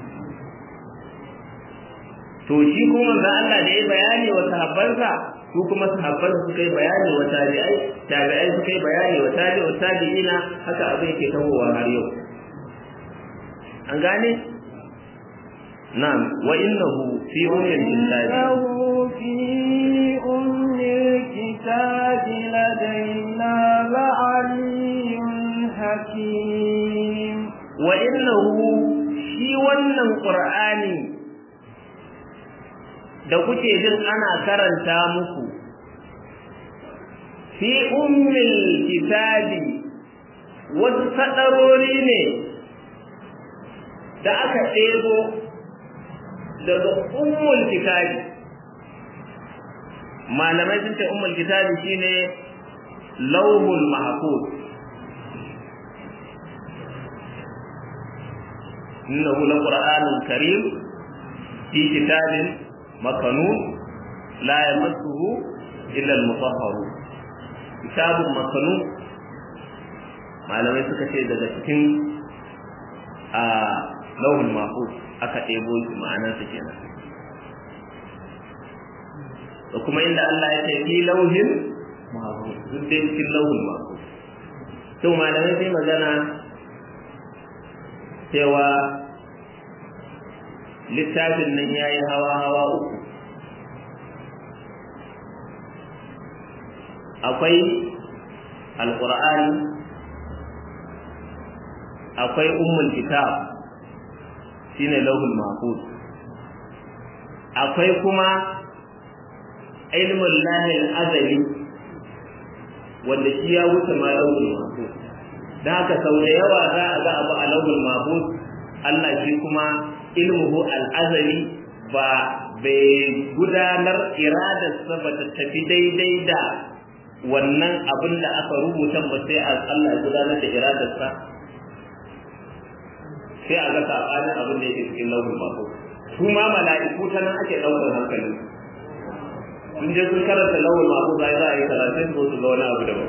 to shi kuma manzon Allah da ya bayani wa sahabbansa su kuma sahabban suka yi bayani wa tabi'ai tabi'ai suka yi bayani wa tabi'u tabi'ina haka abin yake tahowa har yau an gane na'am wa innahu fi ummil kitabi في أم الكتاب لدينا لعلي حكيم wa innahu shi wannan qur'ani da kuke jin ana karanta muku fi ummil kitabi wasu sadarori ne da aka ɗebo daga ummul kitabi malamai sun ce ummul kitabi shine lauhul mahfuz innahu laqur'anun karim fi kitabin makanun la yamassuhu illa al-mutahharun kitabun makanun malamai suka ce daga cikin a lauhul mahfuz aka ɗebo shi ma'anarsa kenan da kuma inda Allah ya ce fi lauhin mahfuz duk dai cikin lauhul mahfuz to malamai sai magana cewa littafin nan ya yi hawa-hawa uku akwai alƙur'ani akwai ummul kitab shine lauhul mahfuz akwai kuma ilmul lahil azali wanda shi ya wuce ma lauhul mahfuz da haka sau da yawa za a ga abu a lauhul mahfuz Allah shi kuma ilmuhu al'azali ba bai gudanar iradarsa ba ta tafi daidai da wannan abin da aka rubuta ba sai Allah ya gudanar da iradarsa sai a ga sabanin abin da yake cikin lauhul mahfuz su ma mala'iku ta nan ake ɗaukar hankali sun je sun karanta lauhul mahfuz ai za a yi karatun ko su ga wani abu daban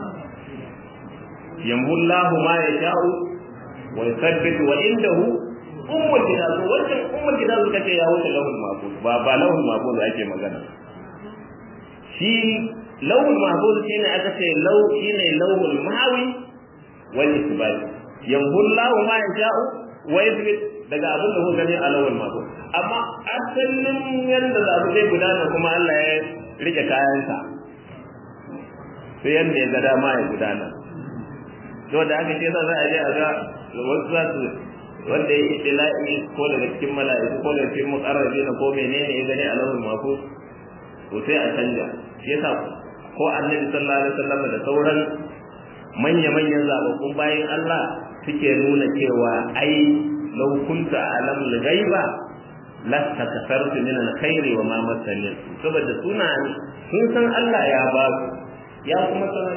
yamhullahu ma yasha'u wa yuthabbitu wa indahu ummul kitab wannan ummul kitab suka ce ya wuce lauhul mahfuz ba ba lauhul mahfuz ake magana shi lauhul mahfuz shine aka ce lau shine lauhul mahawi wal isbat yamhullahu ma yasha'u wa yuthbit daga abin da kuka gani a lauhul mahfuz amma asalin yanda da abu zai gudana kuma Allah ya rike kayansa sai yanda ya ga dama ya gudana to da aka ce za a je a ga wasu za su wanda ya istila'i ko daga cikin mala'iku ko daga cikin muqarrabi na ko menene ya gani a lahul mahfuz to sai a canja yasa ko annabi sallallahu alaihi wasallam da sauran manya manyan zababbun bayan Allah suke nuna cewa ai law kunta alam al-ghaiba lasta kafartu min al-khairi wa ma masani saboda suna sun san Allah ya ba ya kuma sanar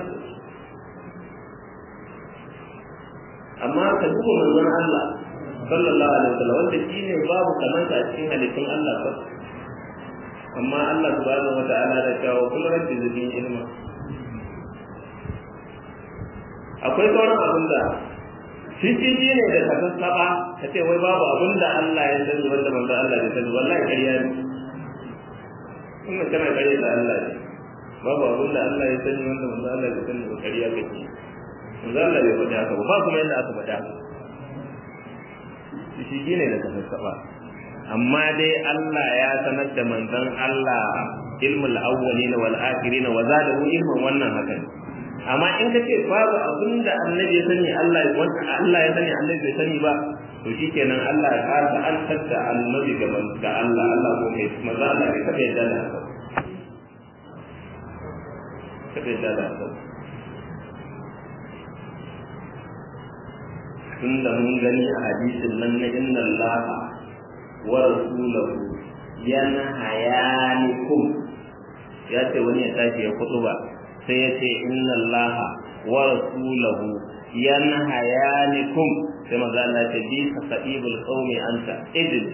amma ka duba manzon Allah sallallahu alaihi wasallam wanda shine babu kamanta a cikin halittun Allah ba amma Allah subhanahu wata'ala da kawo kullu rabbi zidni ilma akwai sauran abin da shi ne da kasan saba ka ce wai babu abin da Allah ya sani wanda manzon Allah ya sani wallahi ƙarya ne kuma kana ƙarya da Allah ne babu abin da Allah ya sani wanda manzon Allah ya sani ba ƙarya kake manzo Allah bai faɗi haka ba ba kuma yadda aka faɗa shi shi ne da ka saba amma dai Allah ya sanar da manzon Allah ilmul awwalin wal akhirin wa zadahu ilman wannan haka ne amma in ka ce babu abin da annabi ya sani Allah wanda Allah ya sani annabi bai sani ba to shikenan Allah ya kasa an tadda annabi ga ga Allah Allah ko mai manzo Allah bai taɓa yadda da haka taɓa yadda da haka tunda mun gani a hadisin nan na inna Allah wa rasulahu yanhayanikum ya ce wani ya tashi ya kutuba sai ya ce inna Allah wa rasulahu yanhayanikum sai maza Allah ya ce bi sa'ibul qaumi anta idil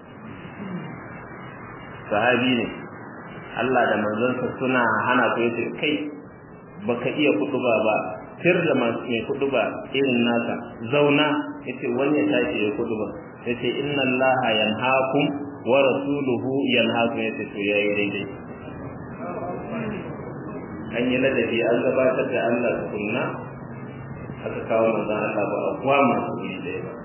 sahabi ne Allah da manzonsa suna hana ku yace kai baka iya kutuba ba tir da masu mai kudu ba irin nasa zauna yace wani ya tashi ya kudu ba yace inna allaha yanhaakum wa rasuluhu yanhaakum yace to yayi daidai an yi ladabi an gabatar da Allah tukunna aka kawo manzon Allah ba a kuwa masu iri ɗaya ba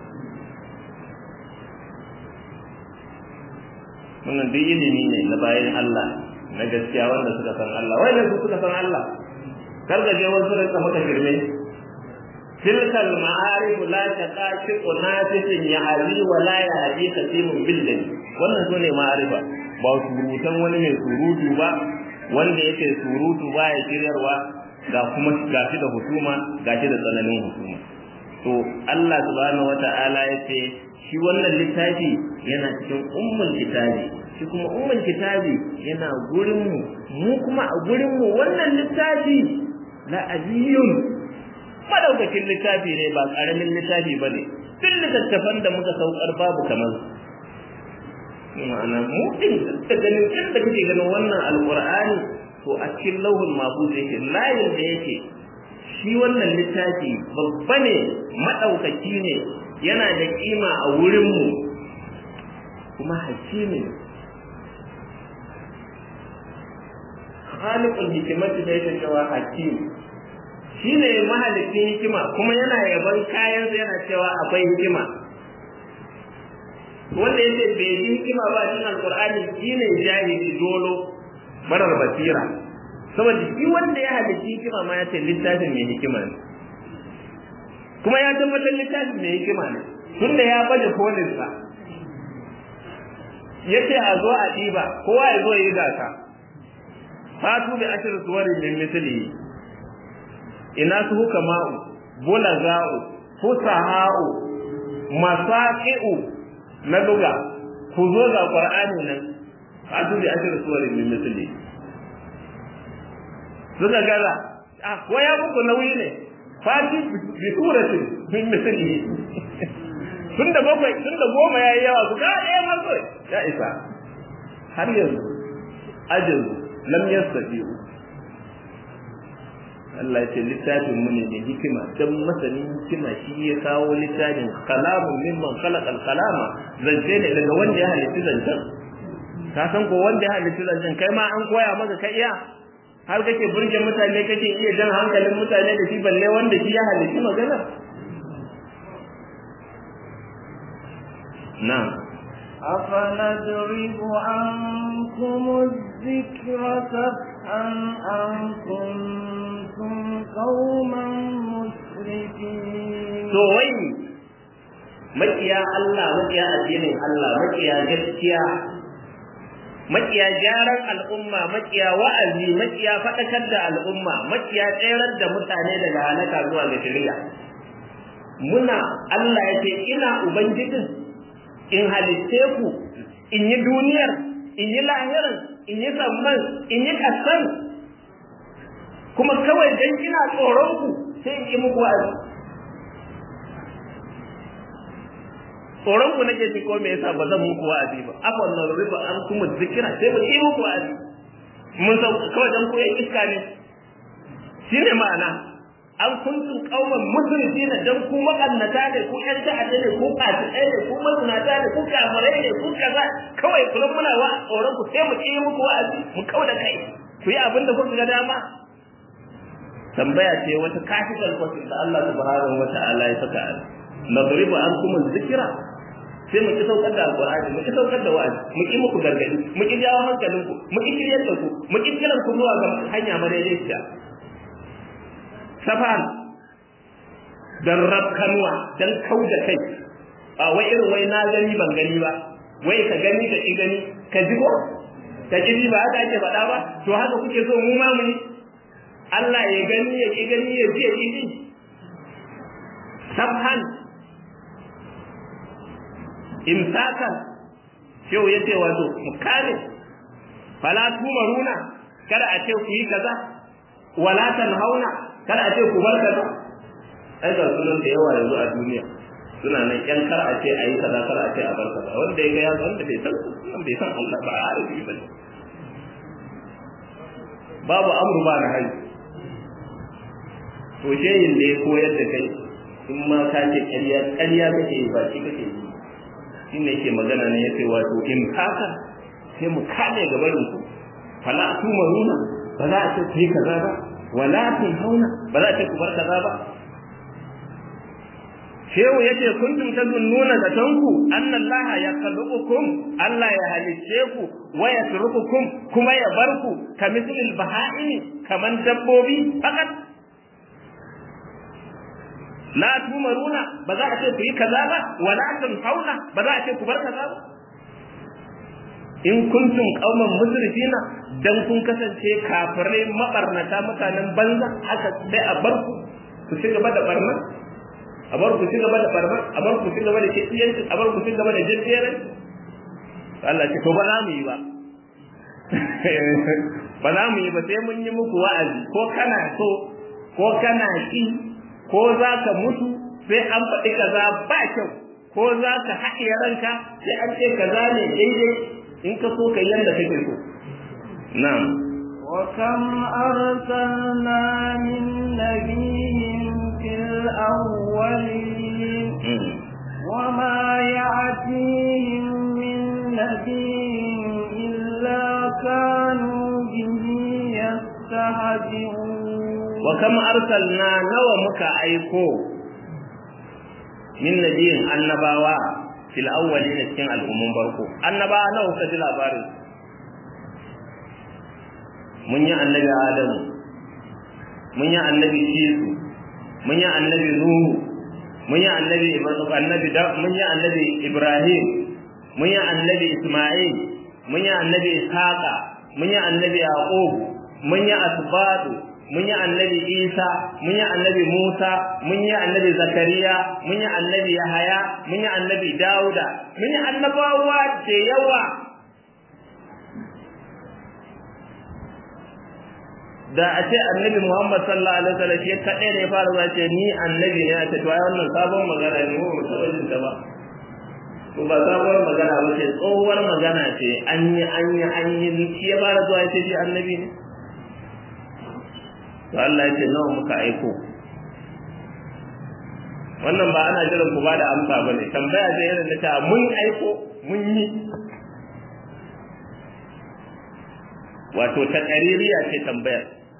wannan duk ilimi ne na bayan Allah na gaskiya wanda suka san Allah wai ne su suka san Allah kar da je wasu rinka maka shirme tilkal ma'arif la taqashiqu nafisin yahdi wa la yahdi kasimun billah wannan sune ma'arifa ba surutan wani mai surutu ba wanda yake surutu ba ya shiryarwa ga kuma gashi da husuma gashi da tsananin husuma to Allah subhanahu wata'ala yace shi wannan littafi yana cikin ummul kitabi shi kuma ummul kitabi yana gurin mu mu kuma a gurin mu wannan littafi la aziyun madaukakin littafi ne ba karamin littafi ba ne duk littattafan da muka saukar babu kamar ma'ana mu din da ganin kin da kake ganin wannan alqur'ani to a cikin lauhul mahfuz yake layin da yake shi wannan littafi babba ne madaukaki ne yana da kima a wurin mu kuma hakimi khaliqul hikmati da yake cewa hakim shine mahalicin hikima kuma yana yaban kayan yana cewa akwai hikima wanda yake bai yi hikima ba cikin alqur'ani shine jahili dolo marar basira saboda shi wanda ya halicci hikima ma ya ce littafin mai hikima ne kuma ya tabbatar littafin mai hikima ne tunda ya baje kolinsa ya ce a zo a ɗiba kowa ya zo ya yi gasa fatu bi ashir suwarin min mislihi ina su huka ma'u bulaga'u fusaha'u masaqi'u na luga ku zo ga qur'ani nan fatu bi ashir suwarin min misli suka gaza ah ko ya muku nauyi ne fati bi suratin min misli tun da bakwai tun da goma yayi yawa su ga eh mazo ya isa har yanzu ajin lam yastati Allah ya ce littafin mu ne da hikima dan masanin hikima shi ya kawo littafin kalamu mimman khalaqal kalama zance ne daga wanda ya halitta zancen ka san ko wanda ya halitta zancen kai ma an koya maka ka iya har kake burge mutane kake iya jan hankalin mutane da shi balle wanda shi ya halitta magana na'am أفنضرب عنكم الذكر سفحا أن كنتم قوما مسرفين to wai makiya Allah makiya addinin Allah makiya gaskiya makiya gyaran al'umma makiya wa'azi makiya faɗakar da al'umma makiya tsayar da mutane daga halaka zuwa ga shari'a muna Allah ya ce ina ubangijin in halitte ku in yi duniyar in yi lahirin in yi samman in yi kasan kuma kawai dan ina tsoron ku sai in yi muku wa'azi tsoron ku nake ji ko me yasa ba zan muku wa'azi ba afwan na riba an kuma zikira sai ba yi muku wa'azi mun san kawai dan ku iska ne shine ma'ana an kuntum qauman musrifina dan ku makannata ne ku ƴan ta'adda ne ku fasikai ne ku mazinata ne ku kafirai ne ku kaza kawai kullum muna wa tsoron ku sai mu yi muku wa'azi mu kauda kai ku yi abin da kuka ga dama tambaya ce wata kafin kwatin da Allah subhanahu wata'ala ya saka nadribu ankum dhikra sai mu ki saukar da alqur'ani mu ki saukar da wa'azi mu ki muku gargadi mu ki jawo hankalin ku mu ki kiryar da ku mu ki kiran ku zuwa ga hanya madaidaiciya safan dan rabkanwa dan kauda kai a wai irin wai na gani ban gani ba wai ka gani ka ki gani ka ji ko ka ji ba haka ake faɗa ba to haka kuke so mu ma mu yi Allah ya gani ya ki gani ya ji ya ki ji safhan imsakan shehu yace wato mukane fala tumaruna kada a ce ku yi kaza wala tanhauna kada a ce ku bar kaza ai ga sunan da yawa yanzu a duniya suna nan yan kar a ce ayi kaza kar a ce a bar kaza wanda ya ga ya wanda bai san sunan bai san Allah ba a arabi ba babu amru ba na hali to shehin da ya koyar da kai in ma ka ce ƙarya ƙarya kake yi ba shi kake yi shi ne ke magana ne yace wato in haka sai mu kame gabarin ku fala tu maruna ba za a ce ku yi kaza ba wala tun hauna ba za a ce ku bar kaza ba shehu yace kuntum tazunnuna da tanku annallaha yakhluqukum Allah ya halicce ku wa yatrukukum kuma ya bar ku kamislil baha'imi kaman dabbobi fakat la tumaruna ba za a ce ku yi kaza ba wala hauna ba za a ce ku bar kaza ba in kuntum qauman musrifina dan kun kasance kafirai mabarnata mutanen banza haka sai a bar ku ku ci gaba da barna a bar ku ci gaba da barna a bar ku ci gaba da kiyanci a bar ku ci gaba da jinjiyar Allah ce to ba za mu yi ba ba za mu yi ba sai mun yi muku wa'azi ko kana so ko kana ki ko za ka mutu sai an faɗi kaza ba kyau ko za ka haɗe ranka sai an ce kaza ne daidai in ka so ka yanda kake so na'am وكم أرسلنا من نبي في الأولين وما يأتيهم من نبي إلا كانوا به يستهزئون wa kama arsalna nawa muka aiko min nabiyin annabawa fil awwalin cikin al'ummun barko annabawa nawa kuka ji labarin mun yi annabi adamu mun yi annabi shisu mun yi annabi nuhu mun yi annabi annabi mun yi annabi ibrahim mun yi annabi isma'il mun yi annabi ishaqa mun yi annabi yaqub mun yi asbatu mun yi annabi Isa mun yi annabi Musa mun yi annabi Zakariya mun yi annabi Yahaya mun yi annabi Dauda mun yi annabawa da yawa da a ce annabi Muhammad sallallahu alaihi wasallam shi kadai ne ya fara zuwa ce ni annabi ne a ce to ai wannan sabon magana ne mu ba jin ta ba to ba sabuwar magana ba ce tsohuwar magana ce an yi an yi an yi shi ya fara zuwa ya ce shi annabi ne to Allah ya ce nawa muka aiko wannan ba ana jiran ku ba da amsa bane tambaya ce irin ta mun aiko mun yi wato ta ƙaririya ce tambayar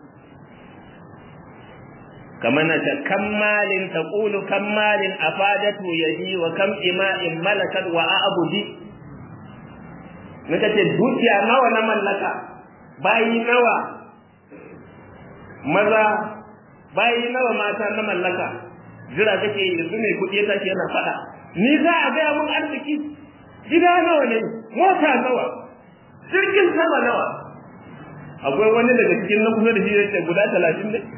kamar na ta kammalin ta ƙulu kammalin a fadatu yaji wa kam ima'in malakat wa abudi nika ce dukiya nawa na mallaka bayi nawa maza bayi nawa mata na mallaka jira kake yanzu mai kuɗi ya tashi yana faɗa ni za a gaya mun arziki gida nawa ne mota nawa jirgin sama nawa akwai wani daga cikin na kusa da shi yake guda talatin ne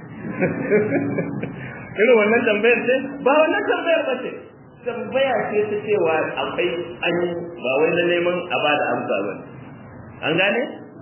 irin wannan tambayar ce ba wannan tambayar ba ce tambaya ce ta cewa akwai an yi ba wai na neman a ba da amsa ba an gane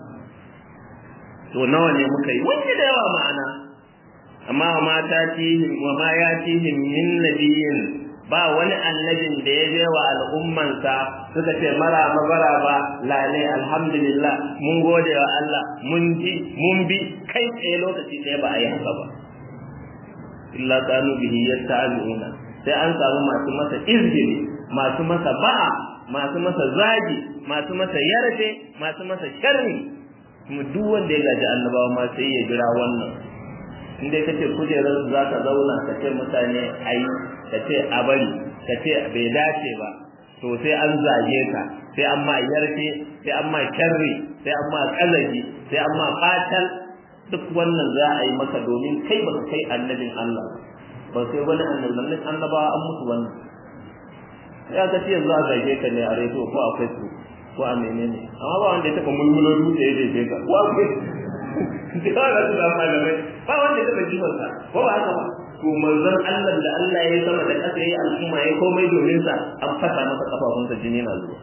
to nawa ne muka yi wani da yawa ma'ana amma wa mata tihim wa ma ya tihim min nabiyin ba wani annabin da ya je wa al'ummansa suka ce mara mabara ba lale alhamdulillah mun gode wa Allah mun ji mun bi kai tsaye lokaci ɗaya ba a yi haka ba illa kanu bihi yasta'aluna sai an samu masu masa izgili masu masa ba'a masu masa zagi masu masa yarfe masu masa sharri kuma duk wanda ya gaji annabawa ma sai ya jira wannan in dai kace kujerar za ka zauna ka ce mutane ai ka ce a bari ka ce bai dace ba to sai an zage ka sai an ma yarfe sai an ma sharri sai an ma kazaji sai an ma fatal duk wannan za a yi maka domin kai baka kai annabin Allah ba sai wani annabin annabawa an mutu wannan ya ka ce yanzu a zage ka ne a rediyo ko a facebook ko a menene amma ba wanda ya taɓa mulmulo dutse ya zage ka ko akwai da ba su da malamai ba wanda ya taɓa jifansa ko ba haka ba to manzon Allah da Allah ya sama da ƙasa ya yi al'umma ya komai domin sa an fasa masa kafafunsa jini na zuwa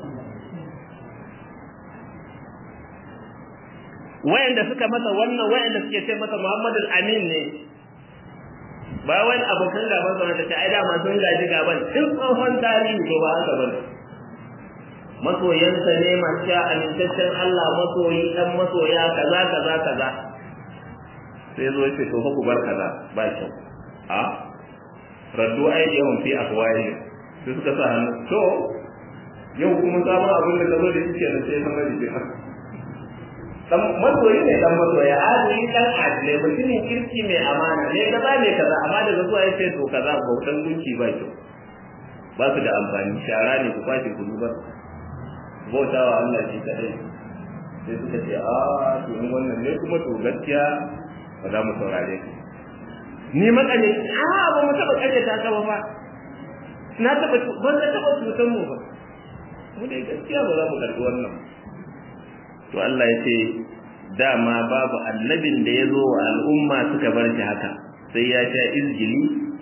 wayanda suka masa wannan wayanda suke ce masa Muhammadu Amin ne ba wani abokan gaban sa ta ce ai dama sun gaji gaban tun tsohon tarihi ko ba haka bane masoyansa ne masu sha amintaccen Allah masoyi dan masoya kaza kaza kaza sai zo ce to ku bar kaza ba kyau a raddu aidiyahum fi afwahi sai suka sa hannu to yau kuma sabon abin da ka zo da shi kenan sai san gaji sai dan masoyi ne dan masoya adili dan adile mutumin kirki mai amana ne kaza ne kaza amma daga zuwa yace to kaza bautan gunki ba kyau ba su da amfani shara ne ku kwashe ku duba bautawa Allah shi kadai sai suka ce a to in wannan ne kuma to gaskiya ba za mu saurare ka ni makane a ba mu taba kaje ta ka ba na taba ban da taba tutan mu ba mu dai gaskiya ba za mu karbi wannan to Allah ya ce dama babu annabin da ya zo wa al'umma suka bar shi haka sai ya sha izgili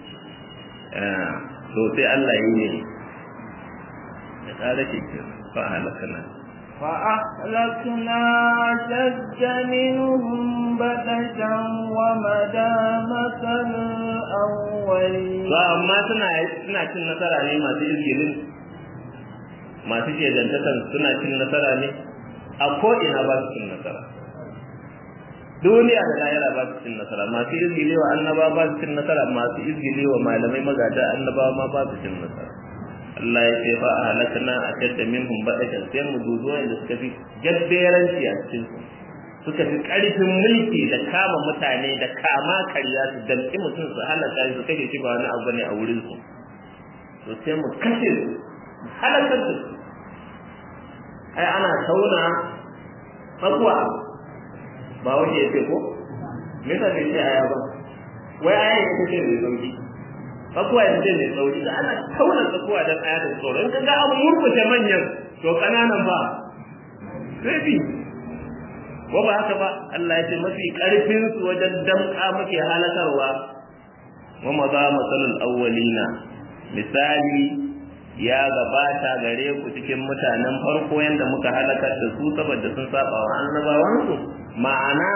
to sai Allah ya yi ya kare shi fa halakana فأهلكنا أشد منهم بطشا ومدى مثل الأولين to amma suna suna cin nasara ne masu izgilin masu shedantakan suna cin nasara ne a ko'ina ba su cin nasara duniya da lahira ba su cin nasara masu izgile wa annaba ba su cin nasara masu izgile wa malamai magada annabawa ma ba su cin nasara Allah ya ce fa a halakana a tadda minhum ba'atan sai mu duzo inda suka fi jabberanci a cikin su suka fi karfin mulki da kama mutane da kama karya su damƙi mutum su halaka su kashe shi ba wani abu ne a wurin su to sai mu kashe su halakar da su ai ana tauna tsakuwa ba wani ya ce ko me yasa bai ce aya ba wai aya ya ce mai sauki tsakuwa ya ce mai sauki da ana tauna tsakuwa don aya da tsoro in ka ga an murkushe manyan to kananan ba sai bi ko ba haka ba Allah ya ce mafi karfin su wajen damka muke halakarwa wa maza masalul awwalina misali ya gabata gare ku cikin mutanen farko yanda muka halakar da su saboda sun saba wa annabawansu ma'ana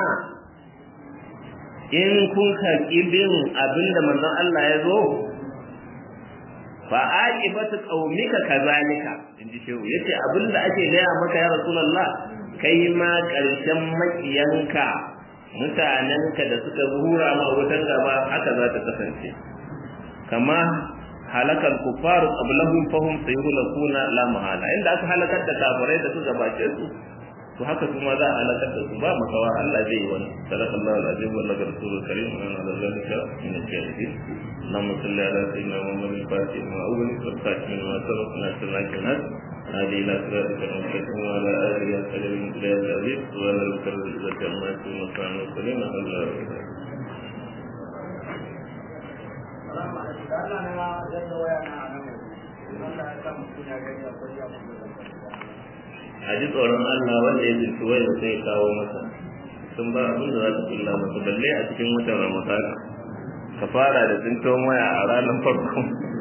in kun karɓi bin abinda manzon Allah ya zo fa aqibatu qaumika kazalika inji shehu yace abinda ake gaya maka ya rasulullah kai ma karshen makiyanka mutanenka da suka hura ma wutar gaba haka za ta kasance kama halakal kufaru qablahum fahum sayhulakuna la mahala inda aka halakar da kafirai da su gabace su to haka kuma za a halakar da su ba makawa Allah zai yi wani sallallahu alaihi wa sallam rasulul karim wa ala zalika min al-shahidin اللهم صل على سيدنا محمد الفاتح ما أول والفاتح ما سبق ناصر الناس هذه إلى صراطك المستقيم وعلى آله وصحبه من بلاد العزيز وعلى ذكر العزة عما يكون مكان وسليم الله a ji tsoron Allah wanda ya zinci wanda sai kawo masa sun ba abin da za ta kulla masa balle a cikin watan ramadana ka fara da tsinton waya a ranar farko